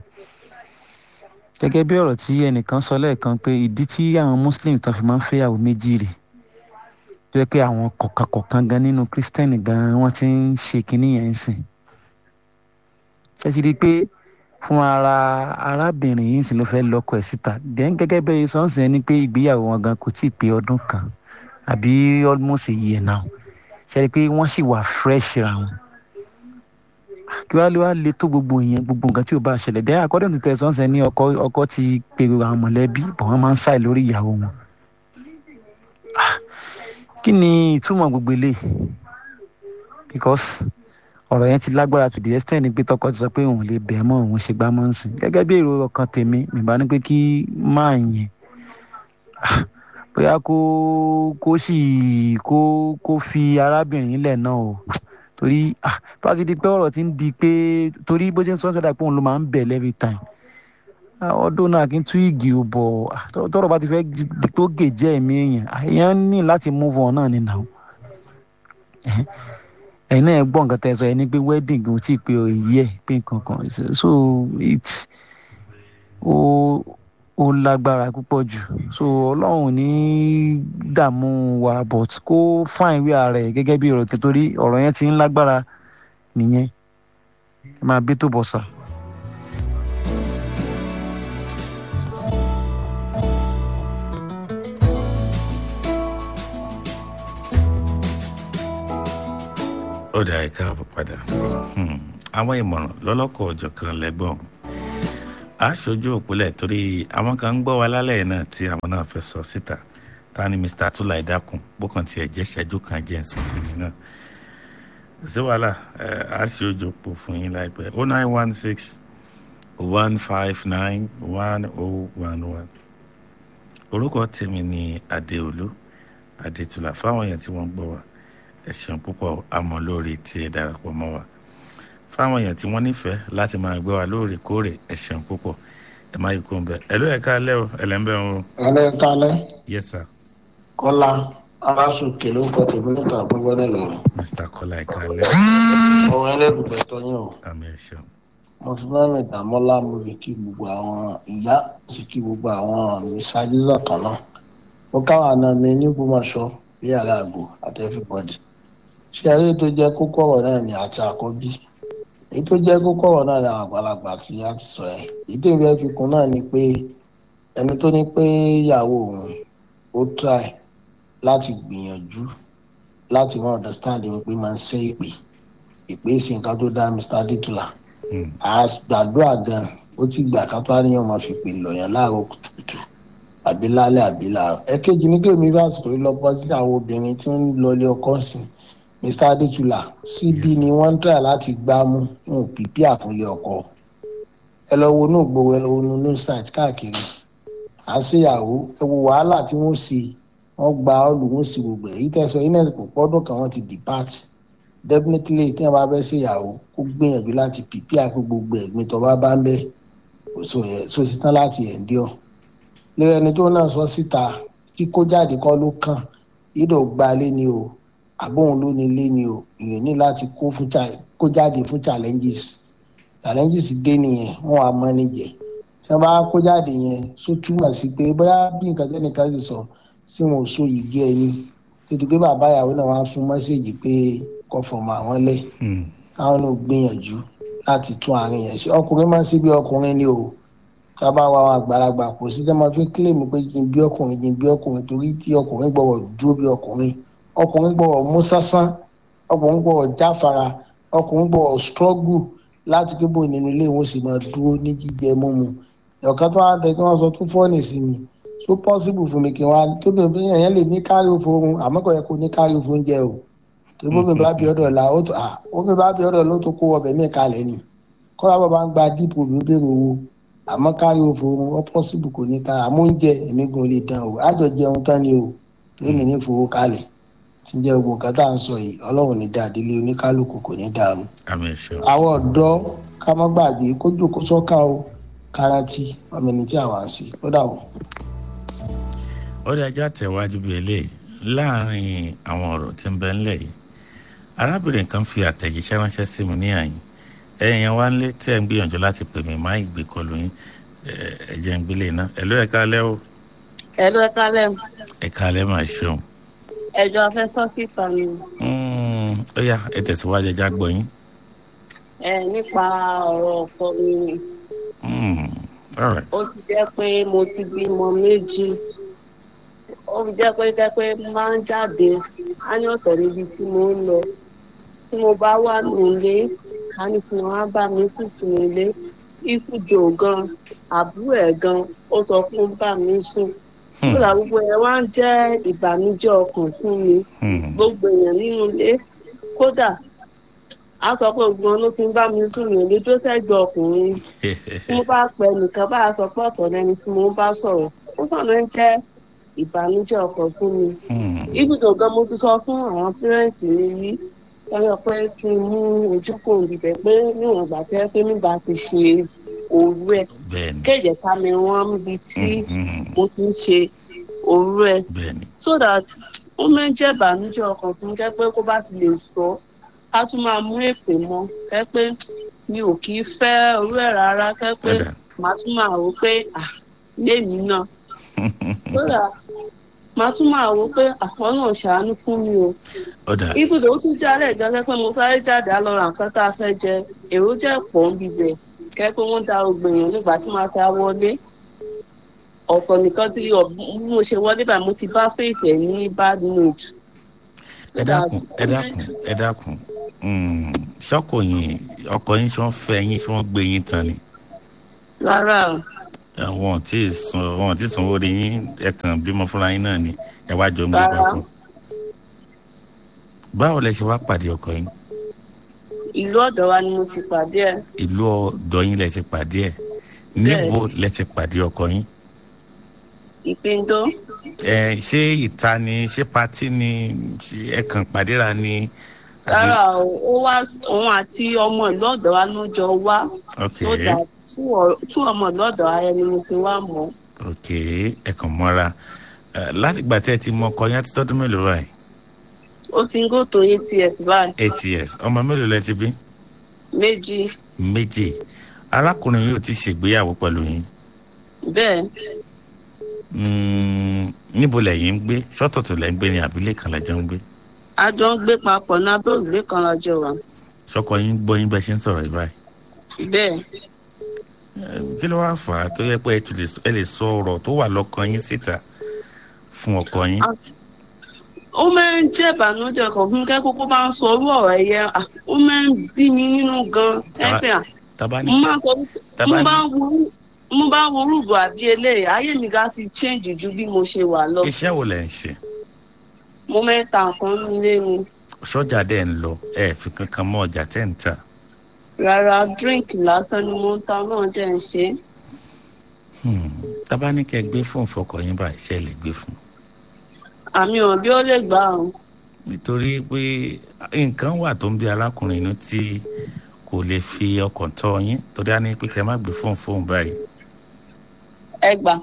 gẹ́gẹ́ bí ọ̀rọ̀ tí ẹnìkan sọ lẹ́ẹ̀kan pé ìdí tí àwọn muslim tán fi máa ń fẹ́yàwó méjì rèé tó yẹ pé àwọn kọ̀ọ̀kan kọ̀ọ̀kan gan nínú kírísítẹ́nì gan wọ́n ti ń ṣe kinní yẹn ń sìn. ṣé ti rí i pé fún ara arábìnrin yìí sì ló fẹ́ lọ́kọ ẹ̀ síta dẹ́n gẹ́gẹ́ bẹ́ẹ̀ sọ́ọ̀sì ẹni pé ìgbéyàwó wọn gan kò tí ì pé ọdún kan àbí almost a year now ṣe rí i pé wọ́n sì wà fresh ra wọn. kí wàá lè wá lè tó gbogbo ìyẹn gbogbo nǹkan tí ò bá ṣẹlẹ̀ dẹ́ according to tẹ̀sán ṣe ní ọkọ ọkọ ti pe àwọn mọ̀lẹ́bí bọ̀ wọ́n máa ń ṣàì lórí ìyàwó wọn kí ni ìtumọ̀ gbogbo eléyìí because ọ̀rọ̀ yẹn ti lágbára to the extent pé tọkọ ti sọ pé òun lè bẹ̀ẹ́ mọ́ òun ṣe gbá mọ́ ń sìn gẹ́gẹ́ bí èrò ọkàn tèmi nìbá ní pé kí máa yẹn bóyá kó kó sì kó kó fi arábìnrin lẹ̀ náà o torí tó bá ti di pé ọ̀rọ̀ ti ń di pé torí bó ṣe ń sọ́n sọ́dà pé òun ló máa ń bẹ̀ every time ọdún náà kí n tú igi ò bọ̀ tọrọ bá ti fẹ́ di tó gèjẹ́ ẹ̀mí èèyàn èèyàn ní láti move on náà ni nà ó ẹ̀yin náà gbọ́ nǹkan tẹ́ sọ ẹni pé wedding ò tí ì pé èyí ẹ̀ pé nǹkan kan so it ó ó lágbára púpọ̀ jù so ọlọ́run ní dààmú wa but kó fáìn wí ara ẹ̀ gẹ́gẹ́ bí ọ̀rọ̀ torí ọ̀rọ̀ yẹn ti ń lágbára nìyẹn ẹ máa bí tó bọ̀ sà. ó dà ẹ káàbọ̀ padà àwọn ìmọ̀ràn lọ́lọ́kọ̀ ọ̀jọ̀ kan lẹ́gbọ̀n a ṣojú òpólẹ̀ torí àwọn kan ń gbọ́ wa lálẹ́ yìí náà tí àwọn náà fẹ́ sọ síta ta ni mr atula ìdákun bókan tiẹ̀ jẹ́ ṣẹ́jú kan jẹ́ ẹ̀sùn tèmi náà sí wàhálà ẹ a ṣe ojú òpó fún yín láìpẹ́ oh nine one six one five nine one oh one one orúkọ tèmi ni adéolú adétúlà fáwọn èèyàn tí wọ́n gbọ́ wa ẹ ṣeun púpọ̀ àmọ́ lórí tí ẹ darapọ̀ mọ́ wa fáwọn èèyàn tí wọ́n nífẹ̀ẹ́ láti máa gbọ́ wa lóòrèkóòrè ẹ ṣeun púpọ̀ ẹ má yí kó ń bẹ ẹ ló ẹ káalẹ́ o ẹ lẹ́ ń bẹ̀ o alẹ́ kalẹ́ yes sir kọ́lá aláṣùkè ló kọ́ tèmi níta gbogbo nílò mr kọ́lá ẹ káalẹ́ ọ̀rọ̀ ẹlẹ́dùnbẹ̀ tó yín o àmì ẹ ṣeun mo fi mẹ́rin ìdààmọ́lá mo fi kí gbogbo àwọn ìyá sì kí gbogbo àwọn ìsáájú lọ́kàn náà mo káwọn àna mi ní gbọmọṣọ bí aláàgò àti everybody ṣé eré tó jẹ́ kókó ọ̀rọ̀ náà ni àti àkọ́bí èyí tó jẹ́ kókó ọ̀rọ̀ náà ni àwọn àgbàlagbà tí a ti sọ ẹ̀ èyí tó ìfẹ́ fi kún náà ni pé ẹni tó ní pé ìyàwó òun ó try láti gbìyànjú láti wọn understand mi pé máa ń ṣe ìpè ìpè sí nǹkan tó dá mr adétúlà àgbàdúrà gan ó ti gbà ká tó àríyàn máa fi pè lọ́yàn láàárọ̀ kùtùkùtù àbí lálẹ́ àbí láàárọ̀ ẹ̀kejì ní kéèmí fásitì pé lọ́pọ̀ sí àwọn obìnrin tí ń lọlé ọkọ sí mr adétúlà síbí ni wọ́n ń tẹ̀ láti gbámú ń pípí àfúnlé ọkọ ẹ lọ wo inú gbowó ẹ lọ wo inú site káàkiri à ń ṣèyàwó ẹ wo wàhálà tí wọ́n ṣe wọ́n gba ọ́ọ̀lù wọ́n sì gbogbo ẹ̀ yìí tẹ̀sán yìí náà kò pọ́dún kan wọ́n ti depart definitely tí wọ́n bá fẹ́ ṣèyàwó kó gbìyànjú láti pípí àpò gbogbo ẹ̀gbin tó bá bá ń bẹ́ kò so yẹ so sí tán láti endure lẹ́yìn ẹni tó náà sọ síta kíkó jáde kọ́ ló kàn ìdò gba lé ni o àbóhun ló ní lé ni o ìyẹn ní láti kó fún kó jáde fún challenges challenges dé nìyẹn wọ́n wà mọ́ níjẹ̀ tí wọ́n bá kó jáde yẹn só túmọ̀ sí pé bóyá bí nǹkan tẹ́nìkan sì sọ tí wọn ò so yìí ẹni tètè pé bàbá ìyàwó náà wá fún mẹ́sẹ̀gì pé kọ́ fọmọ àwọn lẹ̀ káwọn náà gbìyànjú láti tún àárín yẹn ṣe ọkùnrin máa ń ṣe bí ọkùnrin ni o sábà wà wọn àgbàlagbà kò sí tẹ́ máa fi kílèmù pé kí n bí ọkùnrin kí n bí ọkùnrin torí tí ọkùnrin gbọ́wọ́ dúró bí ọkùnrin ọkùnrin gbọ́wọ́ mú sásán ọkùnrin gbọ́wọ́ jáfara ọkùnrin gbọ́wọ́ struggle láti pé bò nínú ilé wọn sì máa dúró ní jíjẹ mímu ọ̀kan tó wá bẹ tí wọ́n sọ tún fọ́ọ̀nì sí mi so possible fún mi kí wọn tó bẹ bí èèyàn lè ní kárí òfò oorun àmọ́ kò yẹ kó ní kárí òfò oúnjẹ o tó bómi bá bí ọ̀dọ̀ la ó tó à bómi bá bí ọ̀dọ̀ ló tó kó ọbẹ̀ ní ìkàlẹ̀ ni kọ́lá bàbá ń gba dípò mi bẹ̀rù owó àmọ́ kárí òfò oorun ó possible kò ní ká àmọ́ oúnjẹ èmi gan lè dán o àjọ jẹun tán ni o tó èmi ní fowó kalẹ̀ tí ń jẹ́ gbogbo nǹkan tá à ń sọ yìí ọlọ́run ní dáa délé oníkálukú kò ní dàrú. àmì ẹ̀ṣọ́ àwọn ọ̀dọ́ ká má gbàgbé kó jòkó sọ́kà o kárántì ọmọ ẹni tí àwa ń ṣe ó dà wọ́n ó dé ajá tẹ̀wájú bíi eléyìí láàrin àwọn ọ̀rọ̀ tí ń bẹ ńlẹ̀ yìí arábìnrin kan fi àtẹ̀jíṣẹ́ ránṣẹ́ sí mi ní àyìn ẹ̀yìn yẹn wá ń lé tí ẹ̀ ń gbìyànjú láti pè mí má ìgbé kọlù yín ẹ̀jẹ̀ ń gbélé náà ẹ̀lú ẹ̀ka alẹ́ o ẹ̀lú ẹ̀ka alẹ́ o ẹ̀ka alẹ́ máa ṣeun. ẹ̀jọ̀ afẹ́ sọ síta ni. ó yá ẹ tẹ̀síwájú ẹja gbọ́ yín. ẹ nípa ọ̀rọ̀ ọkọ mi ni all right. ó ti jẹ́ pé mo ti bímọ méjì ó fi jẹ́ pé jẹ́ pé máa ń jáde á ní ọ̀tọ̀ níbi tí mo ń lọ tí mo bá wà nílé á ní kí wọ́n á bá mi sísùn nílé ikújò gan àbúrò ẹ̀ gan ó sọ fún bá mi sùn kódà gbogbo ẹ̀ wá ń jẹ́ ìbànújẹ́ ọkàn fún mi gbogbo èèyàn nínú ilé kódà a sọ pé ògbọ́n ló ti ń bá mi sùn nílé tó sẹ́gbẹ̀ẹ́ ọkùnrin tí mo bá pẹ́ nìkan bá a sọ pé ọ̀tọ̀ lẹni tí mo bá sọ̀rọ̀ ó sọ̀rọ̀ ń jẹ́ ìbànújẹ́ ọkàn fún mi. ibùdó gan mo ti sọ fún àwọn pírẹ́ǹtì mi rí lọ́yọ̀ pé kí n mú ojúkò ìbẹ̀ pé níwọ̀n ìgbà tẹ́ pé nígbà ti ṣe òru ẹ̀ kéde ká mi wọ́n níbi tí mo ti ń ṣe òru ẹ̀ so that ó máa ń jẹ́ ìbànújẹ́ ọkàn fún mi kẹ́ pé kó bá ti lè sọ á tún máa mú èpè mọ́ kẹ́ pé mi ò kì í fẹ́ òru ẹ̀ rárá kẹ́ pé màá tún máa rò pé à lémi náà sódà màá tún máa wò pé àwọn náà ṣàánú fún mi o. ibùdó ó tún jálẹ̀ ìjọsẹ́ pé mo sáré jáde á lọ ra nǹkan tá a fẹ́ jẹ èrò jẹ́ pọ̀ ń bibẹ̀ kẹ́ pé wọ́n da ògbèyàn nígbà tí màá ta wọlé. ọ̀pọ̀ nìkan tí mo ṣe wọlé báyìí mo ti bá fèsì ẹ̀ ní bad mood. ẹ dákun ẹ dákun ẹ dákun ṣọkọ yín ọkọ yín ṣọ fẹ́ yín ṣọ gbé yín tán ni. rárá o àwọn tí ì sun àwọn tí ì sanwó rí yín ẹ kàn bímọ fúnra yín náà ni ẹ wá jọ ń gbé Rárá. papọ̀. báwo lẹ ṣe wá pàdé ọkọ yín ìlú ọ̀dọ̀ wa ni mo ti pàdé ẹ̀ ìlú ọ̀dọ̀ yín lẹ ti pàdé ẹ̀ níbo lẹ ti pàdé ọkọ yín ìpíndó ẹ ṣé ìta ni ṣé patí ni ṣé ẹ kàn pàdéra ni àbí- rárá o ó wá òun àti ọmọ ìlú ọ̀dọ̀ wa ló jọ wá ok ó dà tú ọmọ ìlú ọ̀dọ̀ wa yẹn ni mo ti wá mọ̀ ok ẹ kàn mọ́ra Ẹ, láti gbà tẹ́ ẹ ti mọ ọkọ yín á ti tọ́dún mélòó báyìí ó ti ń gò tó eight years báyìí eight years ọmọ mélòó lẹ ti bí méjì méjì arákùnrin yóò ti ṣègbéyàwó pẹ̀lú yín bẹ́ẹ̀ Mm, níbo lẹ̀yin ń gbé sọ́tọ̀tọ̀ lẹ̀ ń gbé ní àbílẹ̀ kan lẹ́jọ́ ń gbé a jọ ń gbé papọ̀ ní abẹ́ òrùlé kan lọ́jọ́ wa sọ́kọ yín gbọ́ yín bẹ́ẹ̀ ṣe ń sọ̀rọ̀ yìí báyìí bẹ́ẹ̀ Ẹ, kí ló wáá fà á tó yẹ pé ẹ tún lè sọ- ẹ lè sọ ọ̀rọ̀ tó wà lọ́kàn yín síta fún ọkọ yín ó máa ń jẹ́ ìbànújẹ́ kan fún kẹ́kọ̀ọ́ kó máa ń sọ orú ọ̀rọ̀ ẹ̀yẹ à, ó máa ń bí mi nínú gan Tàbá- ẹ̀fẹ̀ à tàbá ní mo máa ń sọ tàbá mo ní- bá ń wo mo bá ń wo orúkọ àbí eléyìí ayé mi ga ti change ju bí mo ṣe wà lọ iṣẹ́ wo lẹ̀ ń ṣe mo mẹ́ta nǹkan nílé ni sọ́jà dẹ̀ ń lọ ẹ fi kankan mọ́ ọjà tẹ́ ń tà rárá drink lásán ni mo ń ta náà jẹ́ ń ṣe é. Hmm, tàbá ní kẹ́ ẹ gbé fóònù fọkọ yín báyìí ṣe lè gbé fún un àmì ò bí ó lè gbà ọ́ nítorí pé nǹkan wà tó ń bí alákùnrin inú tí kò lè fi ọkàn tọ́ yín torí á ní pé kẹ́ ẹ má gbé fóònù fóònù báyìí ẹ gbà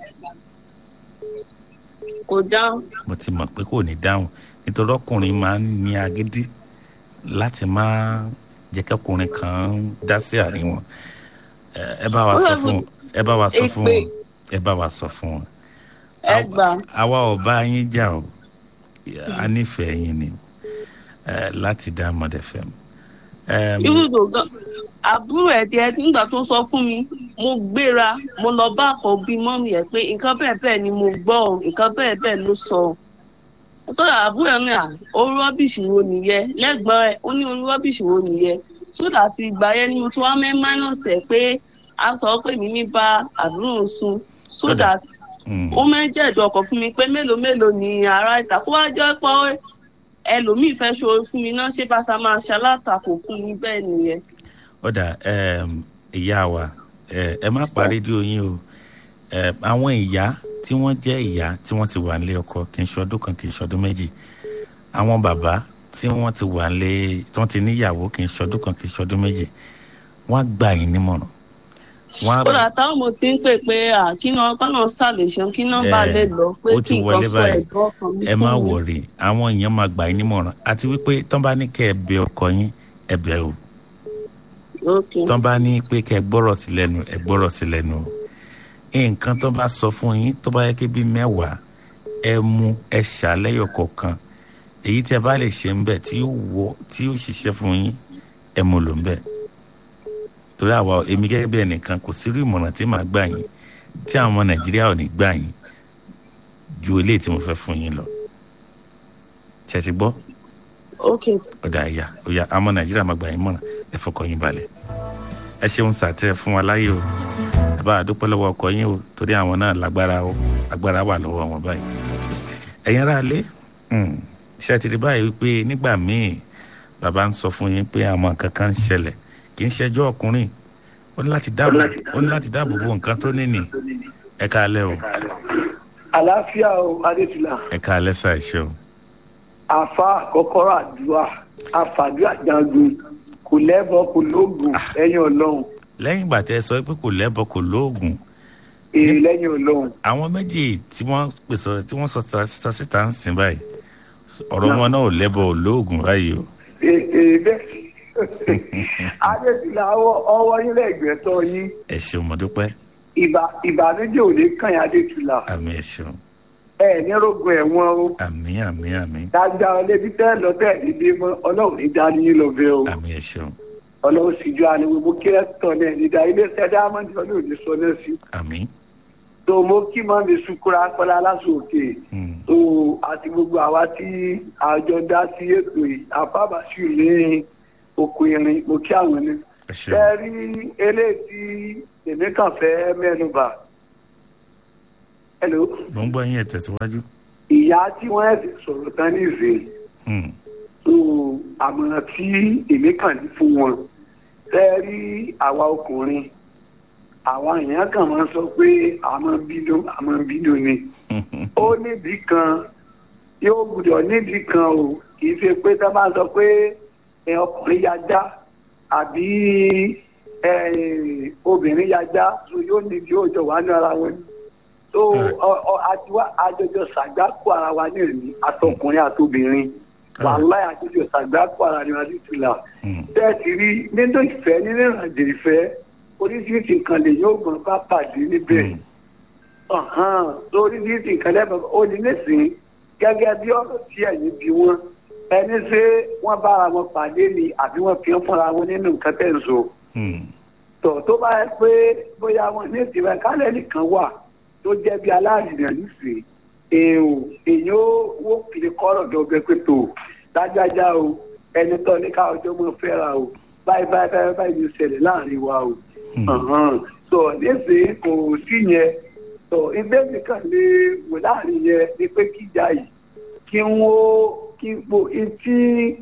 kò dáhùn mo ti mọ̀ pé kò ní dáhùn nítorí ọkùnrin máa ń ní agídí láti má jẹ́ kẹ́kùnrin kan dá sí àárín wọn Ẹ, ẹ bá wa sọ fún ẹ bá wa sọ fún wọn ẹ bá wa sọ fún wọn ẹ gbà àwa ò bá yín jà o a nífẹ̀ẹ́ yín ni ẹ, láti dá mọ̀dẹ̀ fẹ́ mu. irúdò gan àbúrò ẹ̀ díẹ̀ nígbà tó sọ fún mi mo gbéra mo lọ bá àkọ́bí mọ́mì ẹ̀ pé nǹkan bẹ́ẹ̀ bẹ́ẹ̀ ni mo gbọ́ ọ nǹkan bẹ́ẹ̀ bẹ́ẹ̀ ló sọ ọ sọ́dọ̀ àbúrò ẹ̀ ní à orí rọ́bìṣì wo nìyẹn lẹ́gbọ́n ẹ̀ ó ní orí rọ́bìṣì wo nìyẹn sódà àti ìgbà yẹn ni mo tún wá mẹ́ minus ẹ̀ pé a sọ pé mi ní bá àbúrò sùn sódà ó máa ń jẹ́ ẹ̀dùn ọkàn fún mi pé mélòó mélòó ni ará ìta kó wá jẹ́ pé ẹlòmíì fẹ́ ṣòro fún mi náà ṣé bàtà máa ṣalátakò fún mi bẹ́ẹ̀ nìyẹn. ọ̀dà ẹm, ìyá wa ẹ ẹ má pa rédíò yín o ẹ, àwọn ìyá tí wọ́n jẹ́ ìyá tí wọ́n ti wà nílé ọkọ kì í ṣọdún kan kì í ṣọdún méjì àwọn bàbá tí wọ́n ti wà nílé tí wọ́n ti níyàwó kì í ṣọdún kan kì í ṣọdún méjì wọ́n á gbà yín nímọ̀ràn wọ́n á kódà táwọn mo ti ń pè pé à, kí náà kọ́nà ṣàlèṣan kí náà bá lè lọ pé ó ti kí wọlé nǹkan sọ báyìí ẹ̀dùn ọkàn mi ẹ má fún mi. wọrí àwọn èèyàn máa gbà yín nímọ̀ràn àti wípé tán bá ní kẹ́ ẹ bẹ ọkọ yín ẹ bẹ̀ o Okay. tán bá ní pé kẹ́ ẹ gbọ́rọ̀ sí lẹ́nu ẹ gbọ́rọ̀ sí lẹ́nu o nǹkan tó bá sọ fún yín tó bá yẹ kí bíi mẹ́wàá ẹ mú ẹ ṣàlẹ́yọ̀ kọ̀ọ̀kan èyí tí ẹ bá lè ṣe ń bẹ̀ tí yóò wọ tí yóò ṣiṣẹ́ fún yín ẹ mú lò ń bẹ̀ torí àwa èmi gẹ́gẹ́ bí ẹnìkan kò sí irú ìmọ̀ràn tí màá gbà yín tí àwọn ọmọ nàìjíríà ò ní gbà yín ju eléyìí tí mo fẹ́ fún yín lọ ṣe ti gbọ́ Okay. ọ̀dà ẹ̀yà ọ̀yà àwọn ọmọ nàìjíríà máa gbà yín mọ̀ràn ẹ fọkàn yín balẹ̀ ẹ ṣeun sàtẹ fún wa láyé o ẹ bá a dúpẹ́ lọ́wọ́ ọkọ yín o torí àwọn náà lágbára o agbára wà lọ́wọ́ wọn báyìí ẹ̀yin ará ilé ṣe ti rí báyìí wípé nígbà míì bàbá ń sọ fún yín pé àwọn nǹkan kan ń ṣẹlẹ̀ kì í ṣẹjọ́ ọkùnrin ó ní láti dáàbò ó ní láti dáàbò bo nǹkan tó níní ẹ káalẹ́ o àlàáfíà o adétúlà ẹ káalẹ́ sà ẹ ṣeun àfa kọ́kọ́rọ́ àdúrà àfàdúrà jagun kò lẹ́bọ kò lóògùn lẹ́yìn ọlọ́run lẹ́yìn ìgbà tẹ́ ẹ sọ pé kò lẹ́bọ kò lóògùn èè lẹ́yìn ọlọ́run àwọn méjì tí wọ́n pèsè tí wọ́n sọ ta- sọ síta ń sìn báyìí ọ̀rọ̀ wọn náà ò lẹ́bọ ò lóògùn báyìí o èè èè bẹ́ẹ̀ adétúlà ọwọ́- ọwọ́ yín lẹ́gbẹ̀ẹ́ tọ́ yín ẹ ṣeun mo dúpẹ́ ìbà- ìbànújẹ́ ò ní kàn yín adétúlà àmì ẹ ṣeun ẹ ní rògùn ẹ̀wọ̀n o àmì àmì àmì dáadáa ọlẹ́bí tẹ́ lọ tẹ́ ní bí mọ́ ọlọ́run ní dání yín lọ bẹ́ẹ̀ o àmì ẹ ṣeun ọlọ́run sì ju àná gbogbo kírẹ́tọ̀ náà nídàá ilé iṣẹ́ dáhámọ́ndì ọlọ́run ní sọ náà sí. àmì tó mo kí mọ́ mi sukura kọ́lá lásòkè tó àti gbogbo àwa tí àjọ dá sí ètò yìí àfàbàṣù ní oko irin mo kí àwọn ní. ẹ ṣeun ṣe rí eléyìí tí èmi kàn fẹ́ mẹ́nu bà hello mo ń gbọ́ yín ẹ̀ tẹ̀síwájú. ìyá tí wọ́n ẹ̀ ti sọ̀rọ̀ tán ní ìsìn Hmm. so àmọ̀ràn tí èmi kàn ní fún wọn tẹ́ rí àwa ọkùnrin àwa èèyàn kàn máa ń sọ pé àmọ́ bínú àmọ́ bínú ni ó nídìí kan yóò gbúdọ̀ nídìí kan o kì í ṣe pé tá a máa sọ pé ẹ, ọkùnrin ya já àbí ẹ, obìnrin ya já so yóò nídìí òjò wà ní ara wọn so ọ- ọ- àtiwá àjọjọ ṣàgbákò ara wa ní ìrìn àtọkùnrin àtobìnrin wàhálà àjọjọ ṣàgbákò ara ni wọn ti tù là bẹ́ẹ̀ ti rí nínú ìfẹ́ nínú ìrìnàjò ìfẹ́ oríṣiríṣi nǹkan lè yóò gbọ́n bá pàdé níbẹ̀ ọ̀hán oríṣiríṣi nǹkan lẹ́bàá ó ní nísìnyí gẹ́gẹ́ bí ọ̀rọ̀ tí ẹ̀yin bí wọ́n ẹni ṣé wọ́n bára wọn pàdé ni àbí wọ́n fi ń fúnra wọn nínú nǹkan tẹ̀ ń sọ tọ̀ tó bá yẹ pé bóyá wọn ní ìdìbò kálẹ̀ nìkan wà tó jẹ́ bí aláàrínà nísìnyí èèyàn èèyàn ó wó kiri kọ́rọ̀ dọ́gbẹ́ pé tó dájájá o ẹni tó ní ká ọjọ́ mọ́ fẹ́ra o báyìí báyìí báyìí báyìí ní ṣẹlẹ̀ láàrin wa o ọ̀hán. so nísìnyí kò sí yẹn so ibẹ̀ nìkan lè wò láàrin yẹn ni pé kíjà yìí kí wọ́n kí gbò etí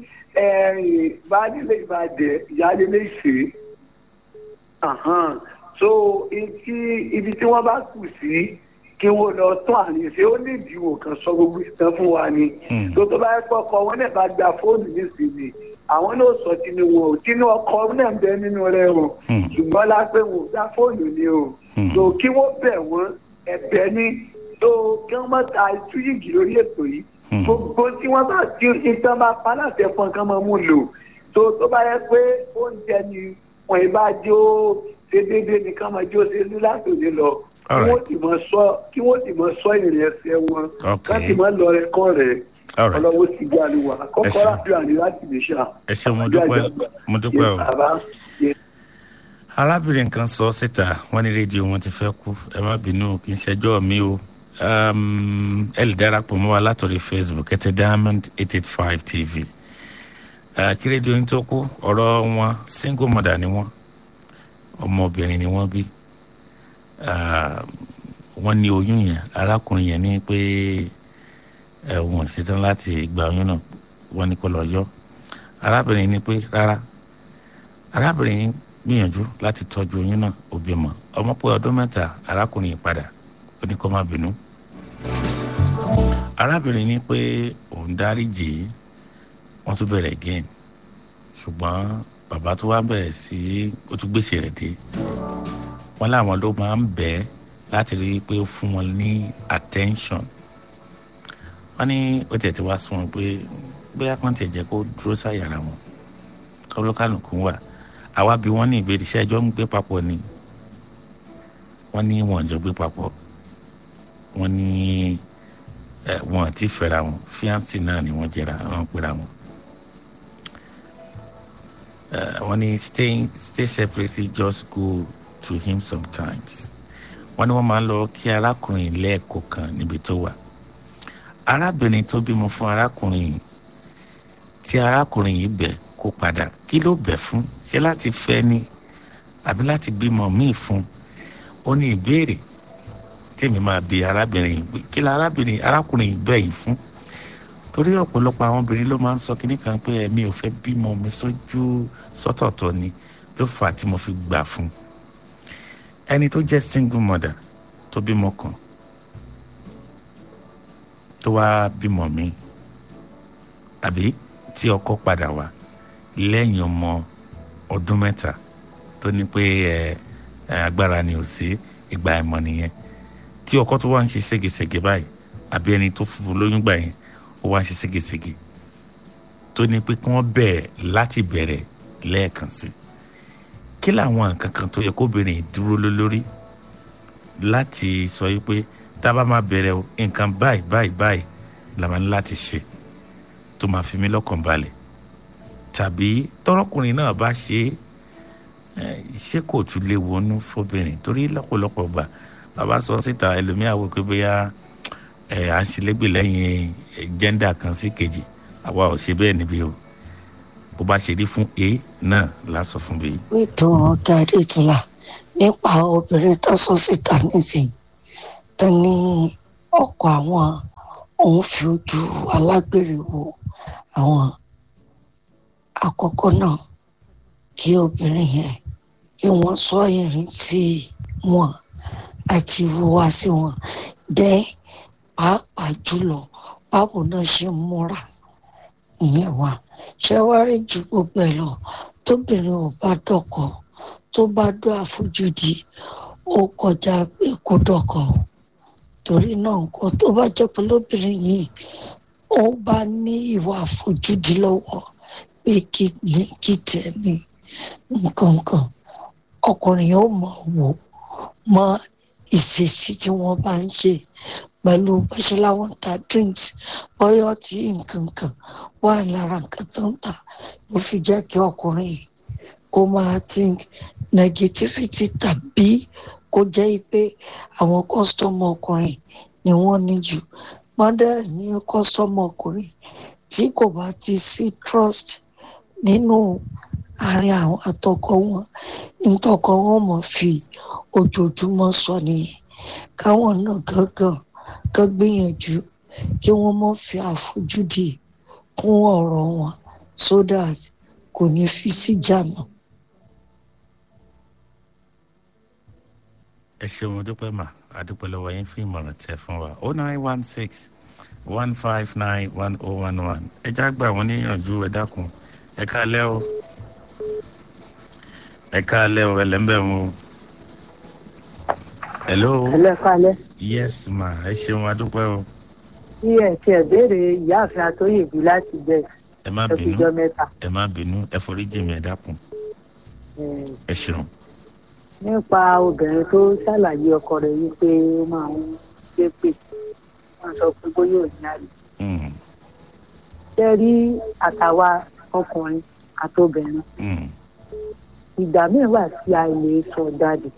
baálé ìbàdàn ìyáálé lè ṣe ọ̀hán. so etí ibi tí wọ́n bá kù sí kí wọ́n lọ tún àárín ṣe ó ní ìdíwò kan sọ gbogbo ìtàn fún wa ni tó tó bá yẹ kọ́kọ́ wọn náà bá gba fóònù nísìnyí àwọn náà sọ tinú wọn ò tinú ọkọ náà ń bẹ nínú rẹ o ṣùgbọ́n lápẹ́ wọn ò gba fóònù ni o tó kí wọ́n bẹ̀ wọ́n ẹ̀bẹ̀ ni tó kí wọ́n má ta itú yìgì lórí ètò yìí gbogbo tí wọ́n bá ti ìtàn bá pa láti ẹ̀fọn kan máa mú lò tó tó bá yẹ pé oúnjẹ ni wọn ì bá jó ṣe déédéé nìkan máa jó ṣe ní látòní lọ kí wọ́n sì mọ sọ kí wọ́n sì mọ sọ ìrìn ẹsẹ̀ wọn láti mọ lọ rẹ kọ́ rẹ̀ ọlọ́wọ́ sì gbé àlùwà kọ́kọ́ láti àní láti lè ṣá. ẹ ṣe mo dúpẹ́ mo dúpẹ́ o arábìnrin kan sọ síta wọn ní rédíò wọn ti fẹ́ kú ẹ má bínú kì í ṣẹjọ́ mi o ẹ lè darapọ̀ mọ́ wa látọ̀rí facebook ẹ tẹ diamond eight eight five tv kí rédíò yín tó kú ọ̀rọ̀ wọn single mother ni wọ́n ọmọbìnrin ni wọ́n bí wọ́n ní oyún yẹn arákùnrin yẹn ní pé ẹ̀wọ̀n ṣetán láti gba oyún náà wọ́n ní kó lọ yọ arábìnrin ní pé rárá arábìnrin yìí gbìyànjú láti tọ́jú oyún náà ó bímọ ọmọ pé ọdún mẹ́ta arákùnrin yìí padà ó ní kó má bínú arábìnrin ní pé òun dáríjì í wọ́n tún bẹ̀rẹ̀ again ṣùgbọ́n bàbá tó wá bẹ̀rẹ̀ sí ó tún gbèsè rẹ̀ dé wọ́n láwọn ló máa ń bẹ̀ ẹ́ láti rí i pé ó fún wọn ní attention wọ́n ní ó tiẹ̀ ti wá sún wọn pé bóyá kàn tiẹ̀ jẹ́ kó dúró sáyàrá wọn kọ́lọ́kàlùkù wà àwa bí wọ́n ní ìbéèrè iṣẹ́ ẹjọ́ ń gbé papọ̀ ni wọ́n ní wọ́n jọ gbé papọ̀ wọ́n ní wọn àti fẹ́ra wọn fíàǹsì náà ni wọ́n jẹra wọ́n pera wọn. wọ́n ní stay stay separately just go to him sometimes wọ́n ní wọ́n máa ń lọ kí arákùnrin lẹ́ẹ̀kọ̀ọ̀kan níbi tó wà arábìnrin tó bímọ fún arákùnrin yìí tí arákùnrin yìí bẹ̀ kó padà kí ló bẹ̀ fún ṣé láti fẹ́ ni àbí láti bímọ míì fún ó ní ìbéèrè tèmi máa bi arábìnrin yìí kí la arábìnrin arákùnrin yìí bẹ̀ yìí fún torí ọ̀pọ̀lọpọ̀ àwọn obìnrin ló máa ń sọ kínní kan pé ẹ̀mí ò fẹ́ bímọ mi sójú sọ́tọ̀ọ̀tọ̀ ni ló fà á tí mo fi gbà fún ẹni tó jẹ́ single mother tó bímọ kan tó wá bímọ míì àbí tí ọkọ padà wá lẹ́yìn ọmọ ọdún mẹ́ta tó ní pé ẹ agbára ni ò sí ìgbà ẹ̀mọ́ nìyẹn tí ọkọ tó wá ń ṣe ségesège báyìí àbí ẹni tó fún lóyún gbà yẹn ó wá ń ṣe ségesège tó ní pé kí wọ́n bẹ̀rẹ̀ láti bẹ̀rẹ̀ lẹ́ẹ̀kan sí kí làwọn nǹkan kan tó yẹ kóbìnrin dúró lórí láti sọ yìí pé tá a bá máa bẹ̀rẹ̀ o nǹkan báyìí báyìí báyìí la máa ní láti ṣe tó máa fi mí lọ́kàn balẹ̀ tàbí tọrọkùnrin náà bá ṣe é ṣé kò tún lè wọnú fóbìnrin torí lọ́pọ̀lọpọ̀ gbà bàbá sọ síta ẹlòmíà wò pé bóyá ẹ à ń ṣẹlẹ́gbẹ̀ lẹ́yìn jẹ́ndà kan sí kejì àwa ò ṣe bẹ́ẹ̀ níbí o bó bá ṣe rí fún a náà la sọ fún bí. ètò ọ̀gá adétúlá nípa obìnrin tó sọ síta nísìnyí tó ní ọkọ àwọn òun fi ojú alágbèrè wo àwọn àkọ́kọ́ náà kí obìnrin yẹn kí wọ́n sọ ìrìn sí wọn àti ìhùwà sí wọn dẹ́ pàápàá jùlọ báwo náà ṣe ń múra ìyẹn wà ṣé wàá rí ju gbogbo ẹ lọ tóbìnrin ò bá dọkọ tó bá dó àfojúdi ó kọjá pé kó dọkọ o torí náà nǹkan tó bá jẹ́ pé lóbìnrin yìí ó bá ní ìwà àfojúdi lọ́wọ́ pé kí ní kí tẹ̀ ní nǹkan kan ọkùnrin yóò mọ̀ wò mọ ìṣesí tí wọ́n bá ń ṣe pẹ̀lú bọ́ṣẹ́ láwọn ta drinks bọ́yọ̀ tí nǹkan kan wà lára nǹkan tó ń tà ló fi jẹ́ kí ọkùnrin yìí kó máa think negativity tàbí kó jẹ́ pé àwọn kọ́sítọ́mù ọkùnrin ni wọ́n ní jù mọ́dà ní kọ́sítọ́mù ọkùnrin tí kò bá ti sí trust nínú àárín àwọn àtọkọ wọn nítọkọ wọn mọ̀ fi ojoojúmọ́ sọ nìyẹn káwọn náà gángan kan gbìyànjú kí wọ́n mọ̀ fi àfojúdi kún ọ̀rọ̀ wọn so that kò ní fi síjà mọ́. ẹ ṣeun dúpẹ́ mà àdúpẹ́ lọ́wọ́ yín fún ìmọ̀ràn tẹ fún wa oh nine one six one five nine one oh one one ẹ já gbà wọ́n níyànjú ẹ dákun ẹ káalẹ́ o ẹ káalẹ́ o ẹlẹ́mbẹ̀ mu hello ẹlẹ́ kalẹ́ yes ma ẹ ṣeun adúpẹ́ o tí ẹ ti ẹ̀ béèrè ìyáàfin àtòyèbí láti bẹ̀ ẹ má bínú ẹkùjọ mẹ́ta ẹ má bínú ẹ forí jì mí ẹ dákun Eh, ẹ ṣeun nípa obìnrin tó ṣàlàyé ọkọ rẹ̀ wípé ó máa ń ṣépè wọ́n sọ pé bóyá ò ní àlè Mm, ṣe rí àtàwa ọkùnrin àtobìnrin mm, ìgbà míì wà tí a lè sọ jáde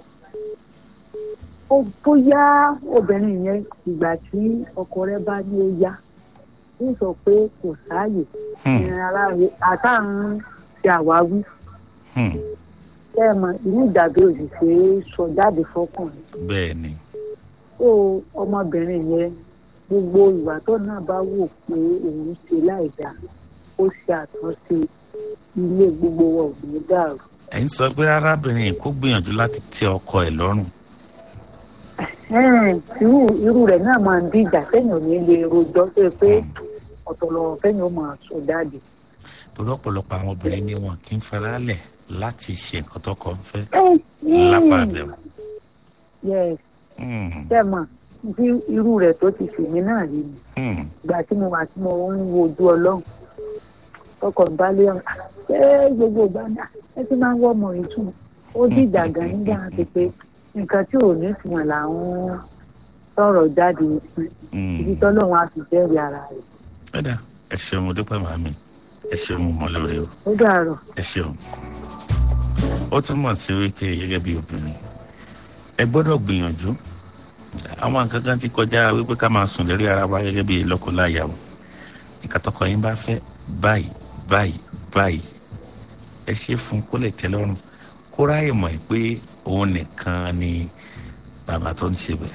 ó bóyá obìnrin yẹn ìgbà tí ọkọ rẹ̀ bá ní ó yá ń sọ pé kò sáàyè Hmm. ìrìn ara rẹ̀ àtàrùn ṣe àwáwí mm. bẹ́ẹ̀ mọ inú ìdàgbé òsì ṣe é sọ jáde fọkùnrin bẹ́ẹ̀ ni tó ọmọbìnrin yẹn gbogbo ìwà tó náà bá wò pé òun ṣe láìdáa ó ṣe àtúnṣe ilé gbogbo wa ò ní dàrú ẹ ń sọ pé arábìnrin yìí kó gbìyànjú láti tẹ ọkọ ẹ lọ́rùn Ẹ̀ẹ́n, irú irú rẹ̀ náà máa ń díjà sẹ́yìn ò ní lè rojọ́ tó yẹ pé ọ̀tọ̀lọ̀ sẹ́yìn ó máa sọ jáde. torí ọ̀pọ̀lọpọ̀ àwọn obìnrin ni wọn kì í faralẹ̀ láti ṣe nǹkan tó kọ́ ń fẹ́ Mm. lápá àbẹ̀wò. yes Mm, ṣe mọ̀ bí irú rẹ̀ tó ti sì mí náà rí mi mm, ìgbà tí mo wà tí mo ń wo ojú ọlọ́run tọkọ̀ ń bálé ọ̀hún ṣé gbogbo ìgbà náà ẹ ti máa ń wọ́ ọmọ yìí tún ó dìjà gan nígbà tó pé nǹkan tí ò ní ìtumọ̀ là ń sọ̀rọ̀ jáde sí ibi mm. tọ́lọ́run á fi jẹ́rìí ara rẹ̀ ẹ dá ẹ ṣeun mo dúpẹ́ màmí ẹ ṣeun mo mọ̀ lórí o ó dàrọ̀. ẹ ṣeun. ó túmọ̀ sí wípé gẹ́gẹ́ bí obìnrin ẹ gbọ́dọ̀ gbìyànjú àwọn nǹkan kan ti kọjá wípé ká máa sùn lérí ara wa gẹ́gẹ́ bí lọ́kọláya o nǹkan tọkọ yín bá fẹ́ báyìí báyìí báyìí ẹ ṣe fún kó lè tẹ́ lọ́rùn kó ráyè mọ̀ pé òun nìkan ni bàbá tó ń ṣe bẹ̀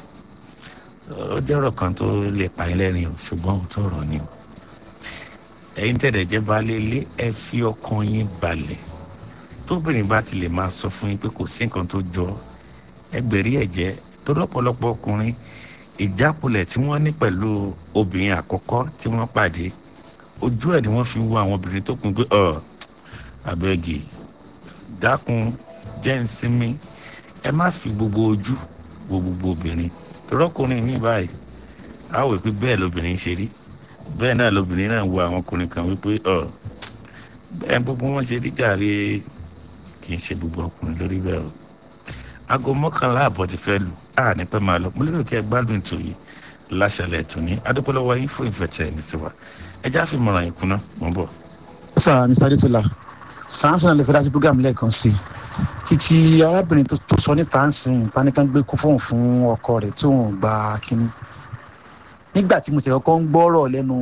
ó jẹ́ ọ̀rọ̀ kan tó lè pa yín lẹ́rìn o ṣùgbọ́n òótọ́ ọ̀rọ̀ ni o ẹ̀yin tẹ̀lẹ̀ jẹ́ baálé ilé ẹ fi ọkàn yín balẹ̀ tóbìnrin bá ti lè máa sọ fún yín pé kò sí nǹkan tó jọ ẹgbẹ̀rí ẹ̀jẹ̀ tó lọ́pọ̀lọpọ̀ ọkùnrin ìjákulẹ̀ tí wọ́n ní pẹ̀lú obìnrin àkọ́kọ́ tí wọ́n pàdé ojú ẹ̀ ni wọ́n fi wo àwọn obìnrin tó kún pé ọ̀ abẹ́gì dákun jẹ́ ń sinmi ẹ má fi gbogbo ojú wo gbogbo obìnrin torọ́kùnrin mi báyìí á wò pé bẹ́ẹ̀ lobìnrin ṣe rí bẹ́ẹ̀ náà lobìnrin náà wo àwọn ọkùnrin kan wípé ọ̀ bẹ́ẹ̀ gbogbo wọn ṣe rí jàre kì í ṣe gbogbo ọkùnrin lórí bẹ́ẹ̀ o aago mọ́kànlá àbọ̀ ti fẹ́ lù á ní pẹ́ máa lọ mo lérò kí ẹ gbádùn ètò yìí láṣẹlẹ̀ ètò ní adúpẹ́lọ́wọ́ yín fún ìfẹ́ tẹ̀ ní sí wa ẹ já fi mọ̀ràn yín kùnà mọ́ bọ̀. sà mr adetola samson lè fẹ́ dájú program lẹ́ẹ̀kan sí i títí arábìnrin tó tó sọ níta ń sìn panikan gbé kú fóun fún ọkọ rẹ̀ tí òun gba kínní nígbà tí mo tẹ̀ ọkọ ń gbọ́rọ̀ lẹ́nu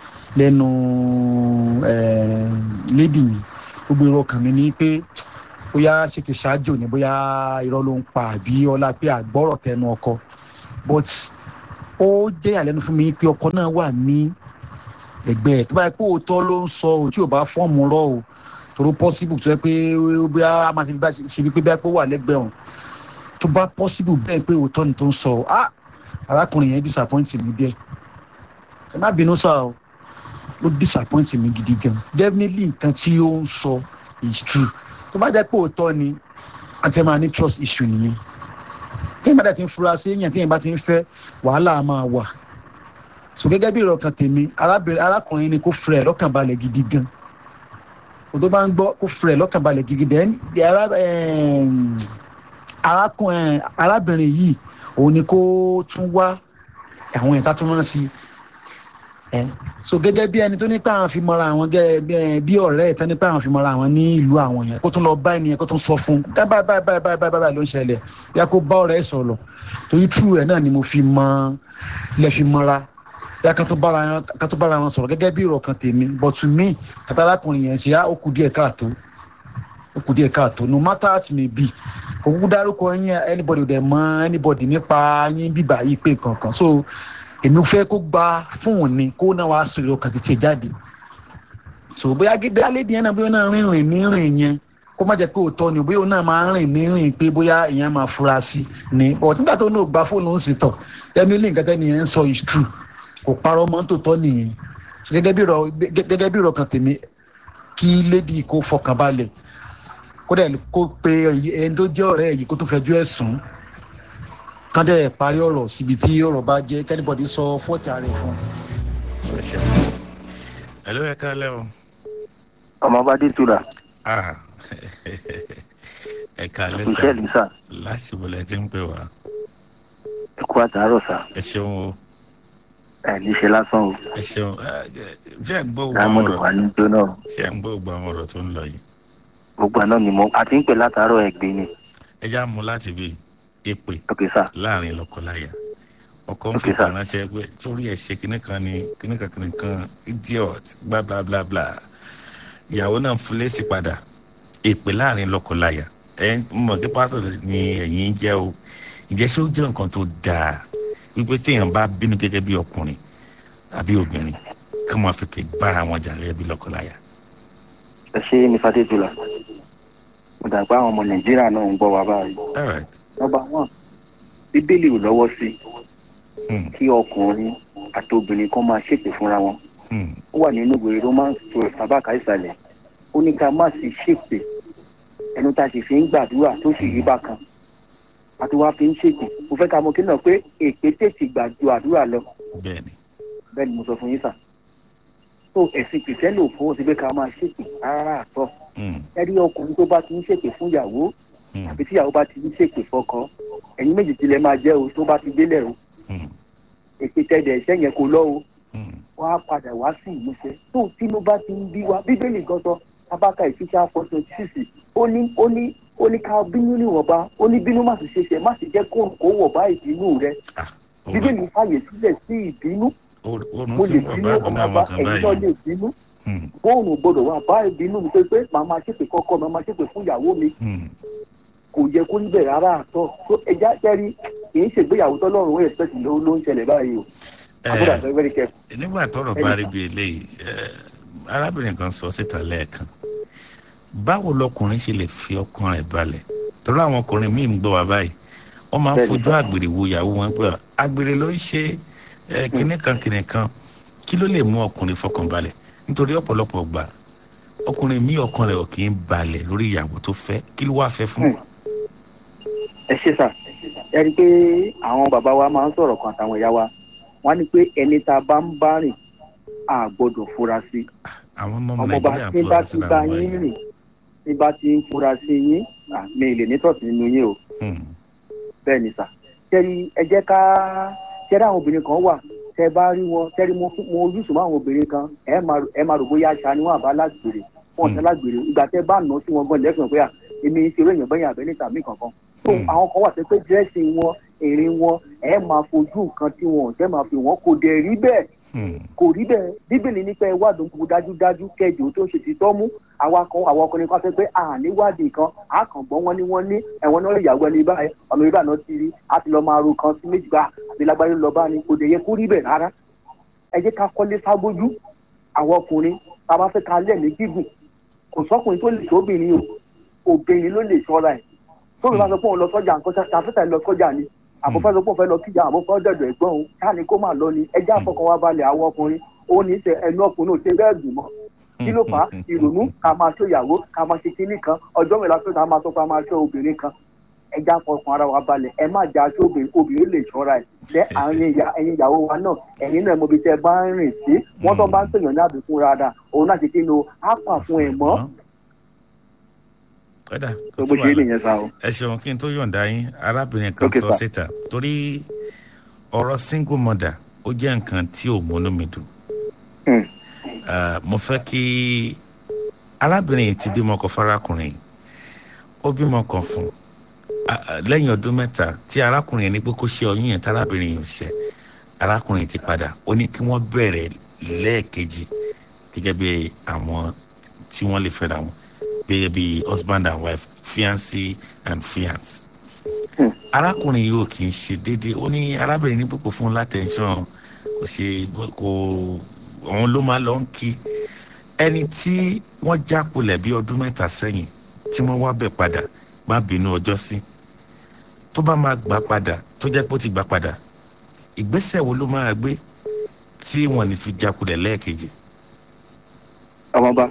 lẹ́nu lady mi gbogbo èrò ọkàn mi ni pé bóyá ṣèkè ṣáájò ni bóyá irọ́ ló ń pa àbí ọlá pé àgbọ́rọ̀ tẹnu ọkọ but ó jẹ́ àlẹ́nu fún mi pé ọkọ náà wà ní ẹgbẹ́ ẹ̀ tó bá yẹ pé òótọ́ ló ń sọ ò tí ò bá fọ́ọ̀mù rọ o tòró possible tó yẹ pé bóyá a máa ṣe bí bá ṣe bí pé bá pé ó wà lẹ́gbẹ̀ẹ́ òun tó bá possible bẹ́ẹ̀ pé òótọ́ ni tó ń sọ ah arákùnrin yẹn disappoint mi díẹ̀ ẹ má bínú sá o ó disappoint mi gidi gan definitely nǹkan tí ó ń sọ is true tó bá jẹ́ pé òótọ́ ni àti ẹ̀ máa ní trust issue nìyẹn tí èèyàn bá dẹ̀ ti ń fura sí èèyàn tí èèyàn bá ti ń fẹ́ wàhálà máa wà so gẹ́gẹ́ bí ìrọ̀kan tèmi arábìnrin arákùnrin ni kò fẹ́ lọ́kàn balẹ̀ gidi gan o tó bá ń gbọ́ kò fẹ́ lọ́kàn balẹ̀ gidi gan arákùnrin arábìnrin yìí òun ni kó tún wá àwọn ìta tó rán sí ẹ so gẹ́gẹ́ bí ẹni tó ní pé àwọn fi mọ́ra àwọn gẹ́gẹ́ bí ọ̀rẹ́ ẹ̀ tán ní pé àwọn fi mọ́ra àwọn ní ìlú àwọn yẹn kó tún lọ bá ẹnìyẹn kó tún sọ fún un báyìí báyìí báyìí báyìí báyìí báyìí ló ń ṣẹlẹ̀ yá kó bá ọ̀rẹ́ ẹ̀ sọ̀rọ̀ torí true ẹ̀ náà ni mo fi mọ lẹ́ fi mọ́ra yá ká tó bára wọn sọ̀rọ̀ gẹ́gẹ́ bí ìrọ̀kan tèmi but to me kàtàlákùnrin yẹn ṣe á ó kù díẹ̀ káàtó ó kù díẹ̀ káàtó no matter how it may be kò kúkú dárúkọ yín anybody dẹ̀ mọ anybody nípa yín bíbá yìí pé kankan so èmi fẹ́ kó gba fóònù ni kó náà wàá sọ ìrọ̀kan tètè jáde so bóyá gẹ́gẹ́ alédìí yẹn náà bóyá náà rìnrìn ní rìn yẹn kó má jẹ́ pé òótọ́ ni bóyá òun náà máa rìn ní rìn pé bóyá èèyàn máa fura sí ni but nígbà tó náà gba fóònù ń sì tọ̀ definitely nǹkan tẹ́ nìyẹn ń sọ is true kò parọ́ mọ́ tòótọ́ nìyẹn gẹ́gẹ́ bí ìrọ̀ kan tèmi kí lady kó fọkàn balẹ̀ kó dẹ̀ kó pe ẹni tó jẹ́ ọ̀rẹ́ yìí kó tó fẹjọ́ ẹ̀ sùn kán dẹ̀ parí ọ̀rọ̀ síbi tí ọ̀rọ̀ bá jẹ́ kẹ́nìbọ̀dì sọ fọ́ọ̀tì ààrẹ fún. ẹ ló yẹ ká lẹ o. ọmọ bá dé tura. ẹ ká lẹ sá iṣẹ́ lisa láti bọ̀lẹ̀ tí ń pè wá. ẹ kú àtàárọ̀ sá ẹ ṣeun o ẹ ní ṣe lásán o. ẹ ṣeun ṣé ẹ ń gbọ́ gbogbo àwọn diamond wà ọ̀rọ̀ ní jóná o. ṣé ẹ ń gbọ́ gbogbo àwọn ọ̀rọ̀ tó ń lọ yìí. gbogbo àná ni mo àti ń pè látàárọ̀ ẹgbẹ́ ni. ẹ já mú láti bí èpè ok sá láàrin lọ́kọláya ọkọ ń Ok, fi sir. ránṣẹ́ pé sórí ẹ̀ ṣe kinní kan ni kinní kan kinní kan idiot bla bla bla bla ìyàwó náà fún lésì padà èpè láàrin lọ́kọláya ẹ mọ̀ kí pásítọ̀ ni ẹ̀yin jẹ́ o ìjẹ́ ṣé ó jẹ́ nǹkan tó dáa wípé téèyàn bá bínú gẹ́gẹ́ bí ọkùnrin àbí obìnrin kí wọ́n fi pè bára wọn jà gẹ́gẹ́ bí lọ́kọláya. ẹ ṣe ní fàdéjùlá mo dàgbà àwọn ọmọ nàìjíríà náà ń gbọ́ wa báyìí. all right nọmba one bíbélì ò lọ́wọ́ sí kí ọkùnrin àti obìnrin kan máa ṣèpè fúnra wọn ó wà nínú ìwé romans twelve tabaka ìsàlẹ̀ ó ní ká má sì ṣèpè ẹnu tá a sì fi ń gbàdúrà tó sì rí bákan àti wàá fi ń ṣèpè mo fẹ́ ká mọ kí náà pé èpè tètè gbà ju àdúrà lọ bẹ́ẹ̀ni bẹ́ẹ̀ ni mo sọ fún yín sà tó ẹ̀sìn kìrìsìtẹ́nì ò fọwọ́ sí pé ká máa ṣèpè rárá àtọ́ ẹ̀rí ọkùnrin tó bá ti ń ṣèpè fún ìyàwó àbí tíyàwó bá ti ń ṣèpè fọkọ ẹ̀yin méjì tilẹ̀ máa jẹ́ o tó bá ti délẹ̀ o èpè tẹ̀dẹ̀ ẹ̀ṣẹ́ yẹn kò lọ o wọ́n á padà wá sí ìmúṣẹ tó tínú bá ti ń bí wa bíbélì gan sọ abáka ìfíṣà fọ́tò sísì ó ní ó ní ó ní ká bínú níwọ̀nba ó ní bínú má sì ṣe ṣe má sì jẹ́ kó kó wọ̀ bá ìbínú rẹ bíbélì fàyè sílẹ̀ sí ìbínú oorun mo ti lè ń wọ̀ bínú bá àbí ọmọ máa bá mọ̀ kan ẹ̀yin náà báyìí lè bínú bóònù gbọdọ̀ wà bá ìbínú mi pé pé màá máa ṣépè kọ́kọ́ mi màá máa ṣépè fún ìyàwó mi kò yẹ kó níbẹ̀ rárá àtọ̀ tó ẹja jẹ́rí kì í ṣègbéyàwó tọ́lọ́run ó ẹ̀sìpẹ̀tì ló ló ń ṣẹlẹ̀ báyìí o àbúrò àti very careful. nígbà tọrọ bá rí bí eléyìí ẹ, arábìnrin kan sọ síta lẹ́ẹ̀kan báwo lọkùnrin ṣe lè fi ọkàn rẹ̀ balẹ̀ torí àwọn ọkùnrin míì ń gbọ́ wá báyìí wọ́n máa ń Bẹ́ẹ̀ni, fojú àgbèrè wo ìyàwó wọn pé àgbèrè ló ń ṣe ẹ, kinní kan kinní kan kí ló lè mú ọkùnrin fọkàn balẹ̀ nítorí ọ̀pọ̀lọpọ̀ gbà ọkùnrin míì ọkàn rẹ̀ ò kì í balẹ̀ lórí ìyàwó tó fẹ́ kí ló wá fẹ́ fún. ẹ ṣe sà ẹ rí i pé àwọn bàbá wa máa ń sọ̀rọ̀ kan àtàwọn ìyá wa wọ́n á ní pé ẹni tá a bá ń bá rìn a gbọ́dọ̀ fura sí àwọn ọmọ ọmọ nàìjíríà bá tí fúra bá sí ti bá làwọn yín báyìí. rìn tí bá ti ń fura sí yín à, mi ì lè ní tọ̀sí nínú yín o bẹ́ẹ̀ ni sà tẹ́rí ẹ jẹ́ ká tẹ́rí àwọn obìnrin kan wà tẹ́ bá rí wọn tẹ́rí mo fún- mo ojúṣùn mọ́ àwọn obìnrin kan ẹ máa rò- ẹ máa rò bóyá aṣa ni wọ́n àbá lágbèrè wọn ọ̀sán lágbèrè ìgbà tẹ́ bá nà sí wọn gan lẹ́sìn pé à èmi ń ṣeré èèyàn bẹ́yìn àbẹ́ níta mí kankan tó àwọn kan wà tẹ́ pé dírẹ́sì wọn èrè wọn ẹ máa fojú nǹkan tí wọn ò tẹ́ máa fi wọn kò dẹ̀ rí bẹ́ẹ̀ kò rí bẹ́ẹ̀ bíbélì nípa ẹ wádùn gbogbo dájúdájú kẹjọ tó ń ṣe ti tọ́ mú àwa kan àwọn ọkùnrin kan fẹ́ pé àníwádìí kan á kàn gbọ́n wọn ni wọ́n ní ẹ̀wọ̀n náà ìyàwó ẹni báyìí ọ̀nà ìbá náà ti rí á ti lọ máa ro kan sí méjì bá àti lágbáyé lọ bá ní kò dẹ̀ yẹ kó rí bẹ́ẹ̀ rárá ẹ jẹ́ ká kọ́lé sábójú àwọn ọkùnrin tá a bá fẹ́ ká lẹ́ẹ̀mí gígùn kò sọ́kùnrin tó lè sóbìnrin o obìnrin ló lè ṣọ́ra ẹ̀ tóbi bá sọ pé òun lọ sọ́jà nǹkan ṣàfẹ́tà lọ sọ́jà ni àbúfẹ́ sọ pé òun fẹ́ lọ kíjà àbúfẹ́ dẹ̀dọ̀ ẹ̀gbọ́n òun káàní kó máa lọ ni ẹjẹ́ àfọkàn wa balẹ̀ àwọn ọkùnrin òun ní í ṣe ẹnu ọkùnrin ò ṣe bẹ́ẹ̀ dùn mọ́ kí ló fà á ìrònú ká máa ṣó ìyàwó ká máa ṣe kinní kan ọjọ́ mẹ́la tó ká máa tó ká máa ṣó obìnrin kan ẹjẹ́ àfọkàn ara wa balẹ̀ ẹ má jà ṣó obìnrin obìnrin lè ṣọ́ra ẹ̀ lẹ́ àwọn ẹ̀yin ìyàwó wa náà ẹ̀yin náà mo bí tẹ́ bá ń rìn sí wọ́n tó bá ń pèèyàn ní àbùkún rárá òun náà ṣe kí ni o á pà fún ẹ̀ mọ́ kódà tó bó ṣe é nìyẹn sá o. ẹ ṣeun kí n tó yọ̀ǹda yín arábìnrin kan Okay, sọ sir. síta torí ọ̀rọ̀ single mother ó jẹ́ nǹkan tí ò múnú mi dùn. Ah, mo fẹ́ kí arábìnrin yìí ti bímọ kan fárákùnrin yìí ó bímọ kan fún Ah, ah, lẹ́yìn ọdún mẹ́ta tí arákùnrin yẹn ní pé kó ṣe ọyún yẹn tárábìnrin yìí ò ṣe arákùnrin ti padà ó ní kí wọ́n bẹ̀rẹ̀ lẹ́ẹ̀kejì gẹ́gẹ́ bí àwọn tí wọ́n lè fẹ́ra wọn gẹ́gẹ́ bí husband and wife fiancé and fiance. arákùnrin yìí ò kì í ṣe déédéé ó ní arábìnrin ní púpọ̀ fún látẹ̀ńsán kò ṣe kò òun ló máa lọ ń kí ẹni tí wọ́n jákulẹ̀ bí ọdún mẹ́ta sẹ́yìn tí wọ́n wá bẹ̀ padà má bínú ọjọ́ sí tó bá máa gbà padà tó jẹ́ pé ó ti gbà padà ìgbésẹ̀ wo ló máa gbé tí wọ́n ní fi jákulẹ̀ lẹ́ẹ̀kejì. ọmọba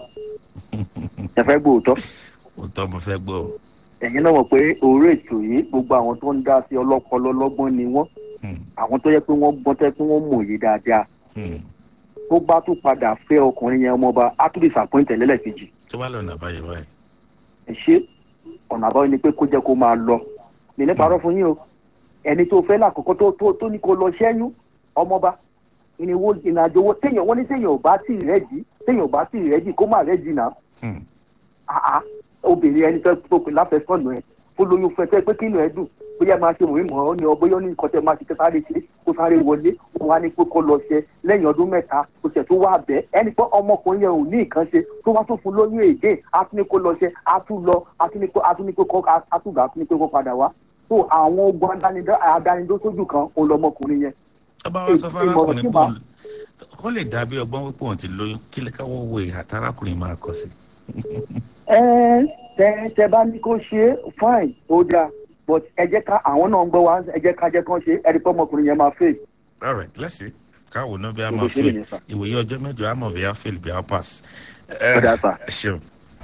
ẹ fẹ́ gbóòótọ́ òótọ́ mo fẹ́ gbọ́ o. ẹ̀yin náà mọ̀ pé orí ètò yìí gbogbo àwọn tó ń dá sí ọlọ́pọlọ lọ́gbọ́n ni wọ́n àwọn tó yẹ pé wọ́n gbọ́n tẹ́ pé wọ́n mòye dáadáa tó bá tún padà fẹ́ ọkùnrin yẹn ọmọba á tún lè sàpọ́ǹtẹ̀ lẹ́lẹ́kejì tó bá lọ́nà àbáyọ báyìí. ẹ ṣe ọ̀nà àbáyọ ni pé kó jẹ́ kó máa lọ mi ní parọ́ fún yín o ẹni tó fẹ́ lákòókò tó tó tó ní kó lọ ṣẹ́yún ọmọba ìrìnwó ìrìnàjò owó téèyàn wọ́n ní téèyàn ò bá tì rẹ́dì téèyàn ò bá tì rẹ́dì kó má rẹ́dì náà àá obìnrin ẹni fẹ́ tó pè láfẹ́sọ̀nù ẹ̀ kó lóyún fẹ́ fẹ́ pé kí inú ẹ dùn bóyá máa ṣe mòwe mọ́ ọ́ ní ọ bóyá ó ní nǹkan tẹ́ máa ṣe kẹ́ sáré ṣe kó sáré wọlé ó wá ní pé kó lọ ṣe lẹ́yìn ọdún mẹ́ta kó ṣẹ̀ tó wá bẹ́ ẹni pé ọmọkùnrin yẹn ò ní nǹkan ṣe tó wá tó fún lóyún èdè á tún ní kó lọ ṣe á tún lọ á tún ní kó á tún ní kó kọ́ á tún gbà á tún ní kó kó padà wá tó àwọn ogun adánidó- adánidó sójú kan òun lọmọkùnrin yẹn. ọba wa sọ Ìmọ̀ràn fárákùnrin tí pé màá- òun- kó lè dàbí ọgbọ́n wípé òun ti lóyún kí lè káwọ́ wo ìhà tárákùnrin máa kọ sí. ẹ tẹ tẹ bá ní kó ṣe é fine ó dáa but ẹ jẹ́ ká àwọn náà ń gbọ́ wá ẹ jẹ́ ká jẹ́ kán ṣe é ẹ̀rí pé ọmọkùnrin yẹn máa fèè. all right let's see káwo náà bí a Gbogbo máa ṣe fail nìyẹn sà. ìwòye ọjọ́ mẹ́jọ a mọ̀ bí a fail bí a pass. Ó dáa sà. ẹ ṣeun.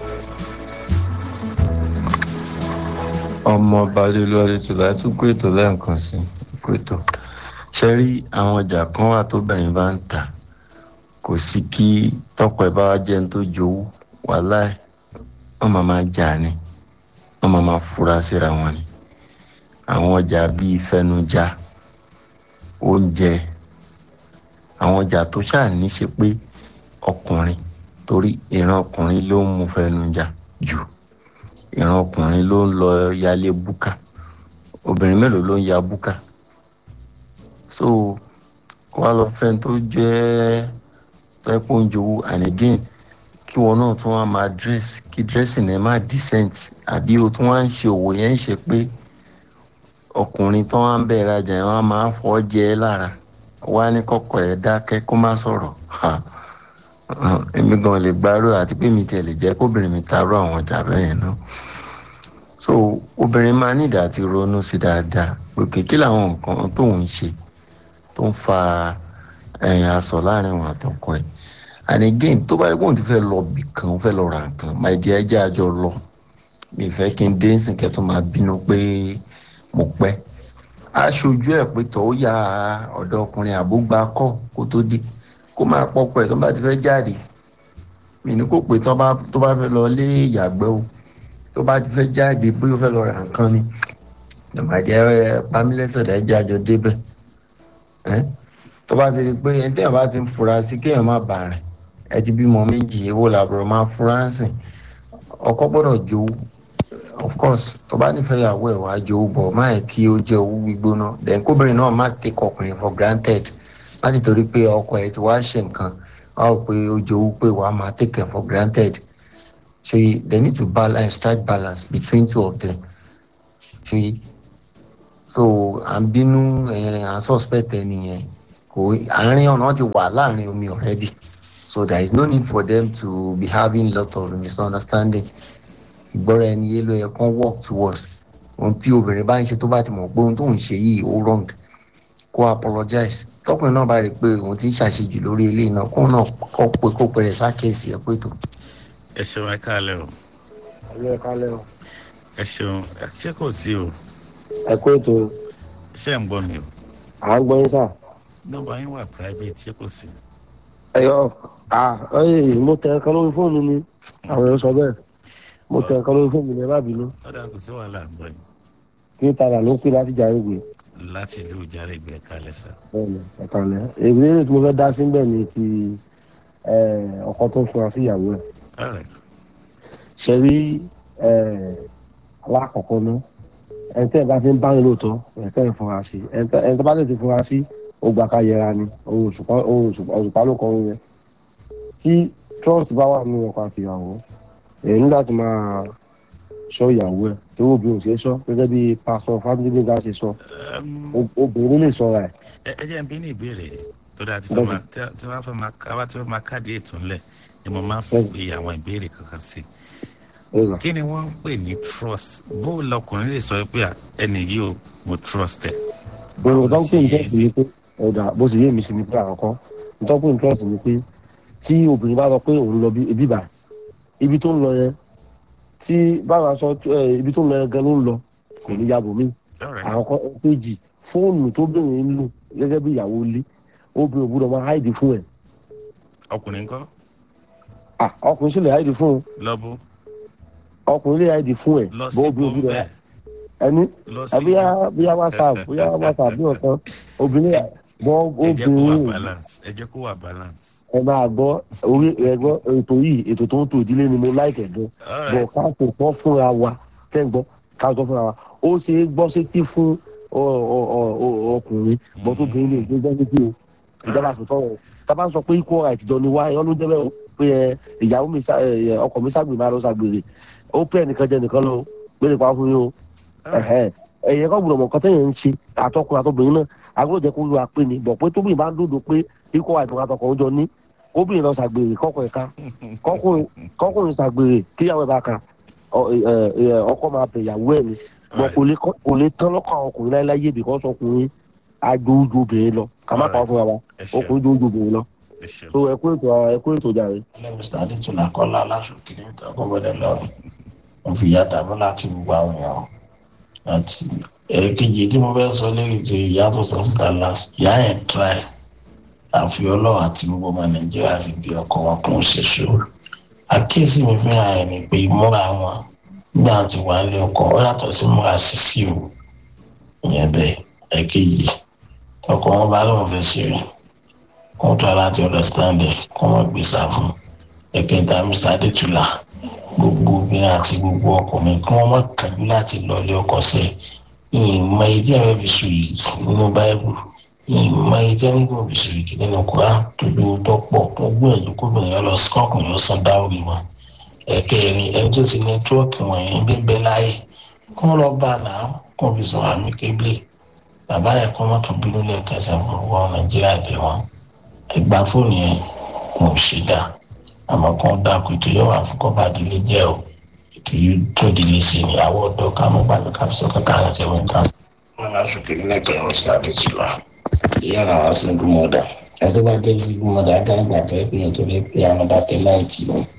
ọmọ balẹ̀lú adétúlá tún kó ètò lẹ́ẹ̀kan sí kó ètò ṣe rí àwọn ọjà kan wà tóbìnrin bá ń tà kò sí kí tọkọ ẹ bá wá jẹun tó jowú wàhálà ẹ wọn máa máa jà ní wọn máa máa fura síra wọn ni àwọn ọjà bíi fẹnujá oúnjẹ àwọn ọjà tó ṣáà ní ṣe pé ọkùnrin torí ìran ọkùnrin ló ń mu fẹnujá jù ìran ọkùnrin ló ń lọ yálé búkà obìnrin mélòó ló ń ya búkà so wá lọ fẹ́ tó jẹ́ pẹ́pọ̀ ń jowó and again kí wọn náà tún wá máa dress kí dressing ẹ má decent àbí o tún wá ń ṣe òwò yẹn ń ṣe pé ọkùnrin tó wá ń bẹ̀ rajà yẹn wá máa fọ́ jẹ ẹ́ lára wá ní kọ́kọ́ ẹ̀ dákẹ́ kó má sọ̀rọ̀ ha èmi gan lè gbárò àti pé mi tiẹ̀ lè jẹ́ kóbìnrin mi taaró àwọn ọjà bẹ́ẹ̀ yẹn náà so obìnrin máa ní ìdá àti ronú sí dáadáa pé kékeré làwọn nǹkan tóun ń ṣe tó ń fa ẹ̀yìn aṣọ láàrin òun àtọkọ ẹ̀ and again tó bá yẹ kóun ti fẹ́ lọ bì kan ó fẹ́ lọ ra nǹkan my dear ẹ jẹ́ àjọ lọ mi fẹ́ kí n dé nsìn kẹ́ tó máa bínú pé mo pẹ́ aṣojú ẹ̀ pé tọ́ ó ya ọ̀dọ́ ọkùnrin àbúgbà kọ́ kó tó dé kó máa pọ́pọ́ ẹ̀ tó bá ti fẹ́ jáde mi ní kó pé tó bá tó bá fẹ́ lọ lé ìyàgbẹ́ o tó bá ti fẹ́ jáde bóyá ó fẹ́ lọ ra nǹkan ni ìbàjẹ́ pamílẹ́sẹ̀ rẹ̀ jẹ́ àjọ débẹ̀ ẹ́ tó bá ti rí i pé ẹni téèyàn bá ti ń fura sí kéèyàn má bà rìn ẹ ti bímọ méjì èwo làbúrò máa fura sìn ọkọ gbọ́dọ̀ jowú of course tó bá nífẹ̀ẹ́ ìyàwó ẹ̀ wá jowú bọ̀ má ẹ̀ kí ó jẹ́ owó gbígbóná then kóbìnrin náà má take ọkùnrin for granted láti torí pé ọkọ ẹ ti wá ṣe nǹkan wọn rò pé ó jowú pé wàá máa take it for granted so they need to balance strike balance between two of them so so à ń bínú ẹ à ń suspect ẹ nìyẹn kò àárín ọ̀nà ti wà láàrin omi already so there is no need for them to be having lot of misunderstanding ìgbọ́ra ẹni yé ló yẹ kán work towards ohun tí obìnrin bá ń ṣe tó bá ti mọ̀ pé ohun tó ń ṣe yìí ó wrong kó apologize tọkùnrin náà bá rí i pé òun ti ń ṣàṣejù lórí eléyìí náà kó náà kọ́ pé kó pẹ̀rẹ̀ sákèsì ẹ̀ pé tó. ẹ ṣeun ẹ káàlẹ́ o ayé ẹ kálẹ̀ o ẹ ṣeun ẹ ṣé kò sí o ẹ kó ètò ṣé ń gbọ́ mi o à ń gbọ́ yín sà. nọ́mbà yín wà private ṣé kò sí. ẹyọ à ọyẹ mo tẹ ẹkan lórí fóònù ni àwọn èèyàn sọ bẹ́ẹ̀ mo tẹ ẹkan lórí fóònù ni ẹ má bínú ọ̀dà kò sí wàhálà ń gbọ́ yín kí tààrà ló pè láti jà ìwé láti ìlú ìjàre ìgbẹ́ kalẹ̀ sá. bẹ́ẹ̀ni ẹkànlẹ èmi tí mo fẹ́ dá sí bẹ́ẹ̀ ni ti ẹ, ọkọ tó fura sí ìyàwó ẹ̀ Alright. ṣe rí ẹ, alákọ̀ọ́kọ́ náà ẹni tẹ́ ẹ bá fi ń báyìí lóòótọ́ ẹ̀ tẹ́ ẹ fura sí ẹni tẹ́ ẹni tẹ́ bá lè ti fura sí ó gbà ká yẹra ni ohun òṣùpá ohun òṣùpá òṣùpá ló kọ́ yẹn tí trust bá wà nínú ọkọ àti ìyàwó èyí ní láti máa ṣọ́ ìyàwó ẹ̀ tó obìnrin ò ṣe é ṣọ́ gẹ́gẹ́ bí pásọ family leader ṣe sọ ob- obìnrin lè ṣọ́ra ẹ̀ ẹ ẹ jẹ́ n bí ní ìbéèrè tó dáa tí wọ́n máa tí tí wọ́n fẹ́ máa káwá tí wọ́n máa káàdì ètò ńlẹ̀ ni mo máa ń fi àwọn ìbéèrè kankan sí. kí ni wọ́n ń pè ní trust bó lọkùnrin lè sọ pé à, ẹni yìí ò mo trust ẹ. gbogbo tó ń pè ní trust ni pé ọ̀dà bó ti yé mi sí ni pé àkọ́kọ́ tó ń pè ní trust ni pé tí obìnrin bá sọ pé òun lọ bí- ibi bá ibi tó ń lọ yẹn tí báwa sọ ẹ, ibi tó ń lọ yẹn gan ló ń lọ kò ní yàgò mí àkọ́kọ́ péjì fóònù tó bẹ̀rẹ̀ ń lò gẹ́gẹ́ bí ìyàwó ilé obìnrin ò gbúdọ̀ máa háìdì fún ẹ̀ ọkùnrin kọ́ Ah, ọkùnrin sì lè háìdì fún un lọ́bù ọkùnrin lè háìdì fún ẹ̀ lọ bó sí obìnrin ò gbúdọ̀ bọ́m̀bẹ̀ ẹni lọ sí bóyá bóyá whatsapp bóyá whatsapp bí ọ̀kan obìnrin bọ́ ẹ jẹ́ kó wà obìnrin balance ẹ jẹ́ kó wà balance. ẹ máa gbọ́ orí ẹ̀gbọ́ ètò yìí ètò tó ń tò ìdílé ni mo láìkẹ̀ gan bọ̀ ká kò tọ́ fúnra wa tẹ́ ń gbọ́ ká tọ́ fúnra wa ó ṣe é gbọ́ sétí fún ọ- ọ- ọ- ọ- ọkùnrin bọ́ tó bìnrin lè gbé gbọ́ sétí o ìjọba àtúntò wọn tábà ń sọ pé equal right jọ ni wá ẹ ọdún jẹ́bẹ̀ pé ẹ ìyàwó mi sá- ẹ, ọkọ mi ságbè máa lọ ságbèrè ó pé ẹnìkan jẹ nìkan lọ pé nípa fún yín o ẹ̀hẹ́. ẹ̀yẹ kọ́ gbọ́dọ̀ mọ̀ nǹkan tẹ́yẹ̀ ń ṣe àtọkùnrin àtọbìnrin náà agbọ́dọ̀ jẹ́ kó lu apé ni bọ̀ pé tóbìnrin bá ń dòdò pé equal right àtọkọ̀ ọjọ́ ní kóbìnrin lọ ṣàgbèrè kọ́kọ́ ẹ̀ka kọ́kùnrin kọ́kùnrin ṣàgbèrè kíyàwó ẹ̀ bá ka ọ- ẹ- ẹ- ọkọ máa bẹ̀ ìyàwó ẹ̀ ni bọ̀ kò lè kọ́- kò lè tán lọ́kọ̀ àwọn ọkùnrin láéláyé bìkọ́ ọkùnrin ajójú obìnrin lọ ká má pa ọ́ fúnra wa ọkùnrin jójú obìnrin lọ so ẹ kú ètò ẹ kú ètò jàre. mr adétúnà kọ́lá aláṣọkiri nǹkan gbọ́dọ̀ lọ́rùn mo fi ìyá dàmúlà kí gbogbo àwọn èèyàn àti èkejì tí mo fẹ́ sọ lórí ti ìyá tó sọ síta last ìyá yẹn try àfi ọlọ́run àti gbogbo ọmọ nàìjíríà fi bí ọkọ wọn kún ṣe ṣòro àkíyèsí mi fẹ́ràn ẹ̀ ni pé ìmúra wọn nígbà tí wà á lé ọkọ ó yàtọ̀ sí múra sísí o ìyẹn bẹ́ẹ̀ èkejì ọkọ wọn bá lóun fẹ́ ṣe rẹ̀ kó tó láti understand ẹ̀ kó wọn gbé sá fún ẹ̀kẹta mr adétúlà gbogbo obìnrin àti gbogbo ọkùnrin kí wọ́n má kàjú láti lọlé ọkọ sẹ́ ìmọ̀ èyí tí ẹ̀rọ fi sùn yìí nínú báíbù ìmọ̀ èyí tí ẹ̀rọ fi sùn yìí nínú kura tó lówó tó pọ̀ tó gbìyànjú kóbìnrin lọ sí ọkùnrin lọ san dáwọ́rì wọn ẹ̀kẹrin ẹni tó ti nẹ́tíwọ́ọ̀kì wọ̀nyí bíbẹ́ láàyè kó lọ bá a náà kó fi sọ̀rọ̀ àmì kébìlì bàbá yẹn kó mọ́tò bínú lẹ́ẹ̀kan sẹ́fún wọn nàìjíríà bẹ̀ wọn ẹgbà fóònù yẹn kò ṣe dá àmọ́ kàn dákú ètò yóò wà fún kọ́ba ìdílé jẹ́ o ètò yóò tún ìdílé sí ni àwọ̀ ọ̀dọ́ ká mọ́ gbàgbé ká sọ kankan àti ẹ̀wọ̀n kan. wọn máa sọkè ní ẹgbẹ́ ọ̀rọ̀ sábẹ jù lọ ìyá náà wá single mother ẹjọ́ bá jẹ́ single mother ajá ìgbà tó yẹ pé yẹn tó lè pé àwọn bá tẹ láìtì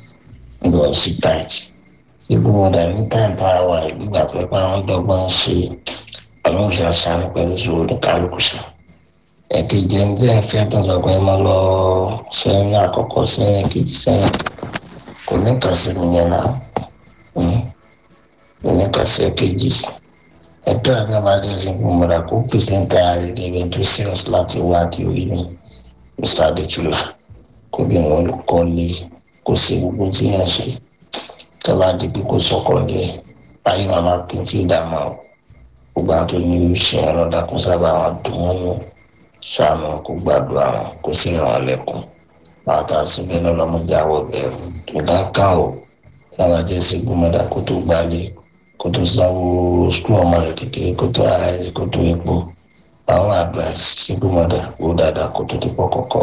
ní lọ sí tight single mother ní time tá a wà nígbà tó yẹ pé àwọn dọ́gbọ́n ṣe àwọn òṣàṣà pẹ̀lú ìṣòro ní kálukú ṣe ẹ̀kejì ẹni tí ẹ fẹ́ tó sọ pé ẹ máa lọ sẹ́yìn àkọ́kọ́ sẹ́yìn kejì sẹ́yìn kò ní kàn sí mi yẹn náà Mm. kò ní kàn sí ẹ̀kejì ẹ̀tọ́ àti àbájá sí gbọmọdà kó pèsè ń ta ààrẹ david tó serious láti wá di orí mi mr adétúlá kó bí wọn kọ́ lé kó ṣe gbogbo tí yẹn ṣe tọ́ba di pé kó sọkọ̀ lé ayé màmá pín tí ìdààmú gbogbo àwọn tó ní irú iṣẹ́ ọlọ́dà kó sábà wọn dùn wọn nù ṣàánú kó gbàdúrà wọn kó sì ràn án lẹ́kùn bàtà síbẹ̀ náà lọ́mọdé àwọ̀ bẹ̀rù ìdá ká o lára jẹ́ sí gbọ́mọdà kó tó gbálé kó tó sanwó skul ọmọ rẹ̀ kékeré kó tó ara ẹ̀ kó tó epo àwọn advice sí gbọ́mọdà wó dáadáa kó tó ti pọ̀ kọ̀kọ́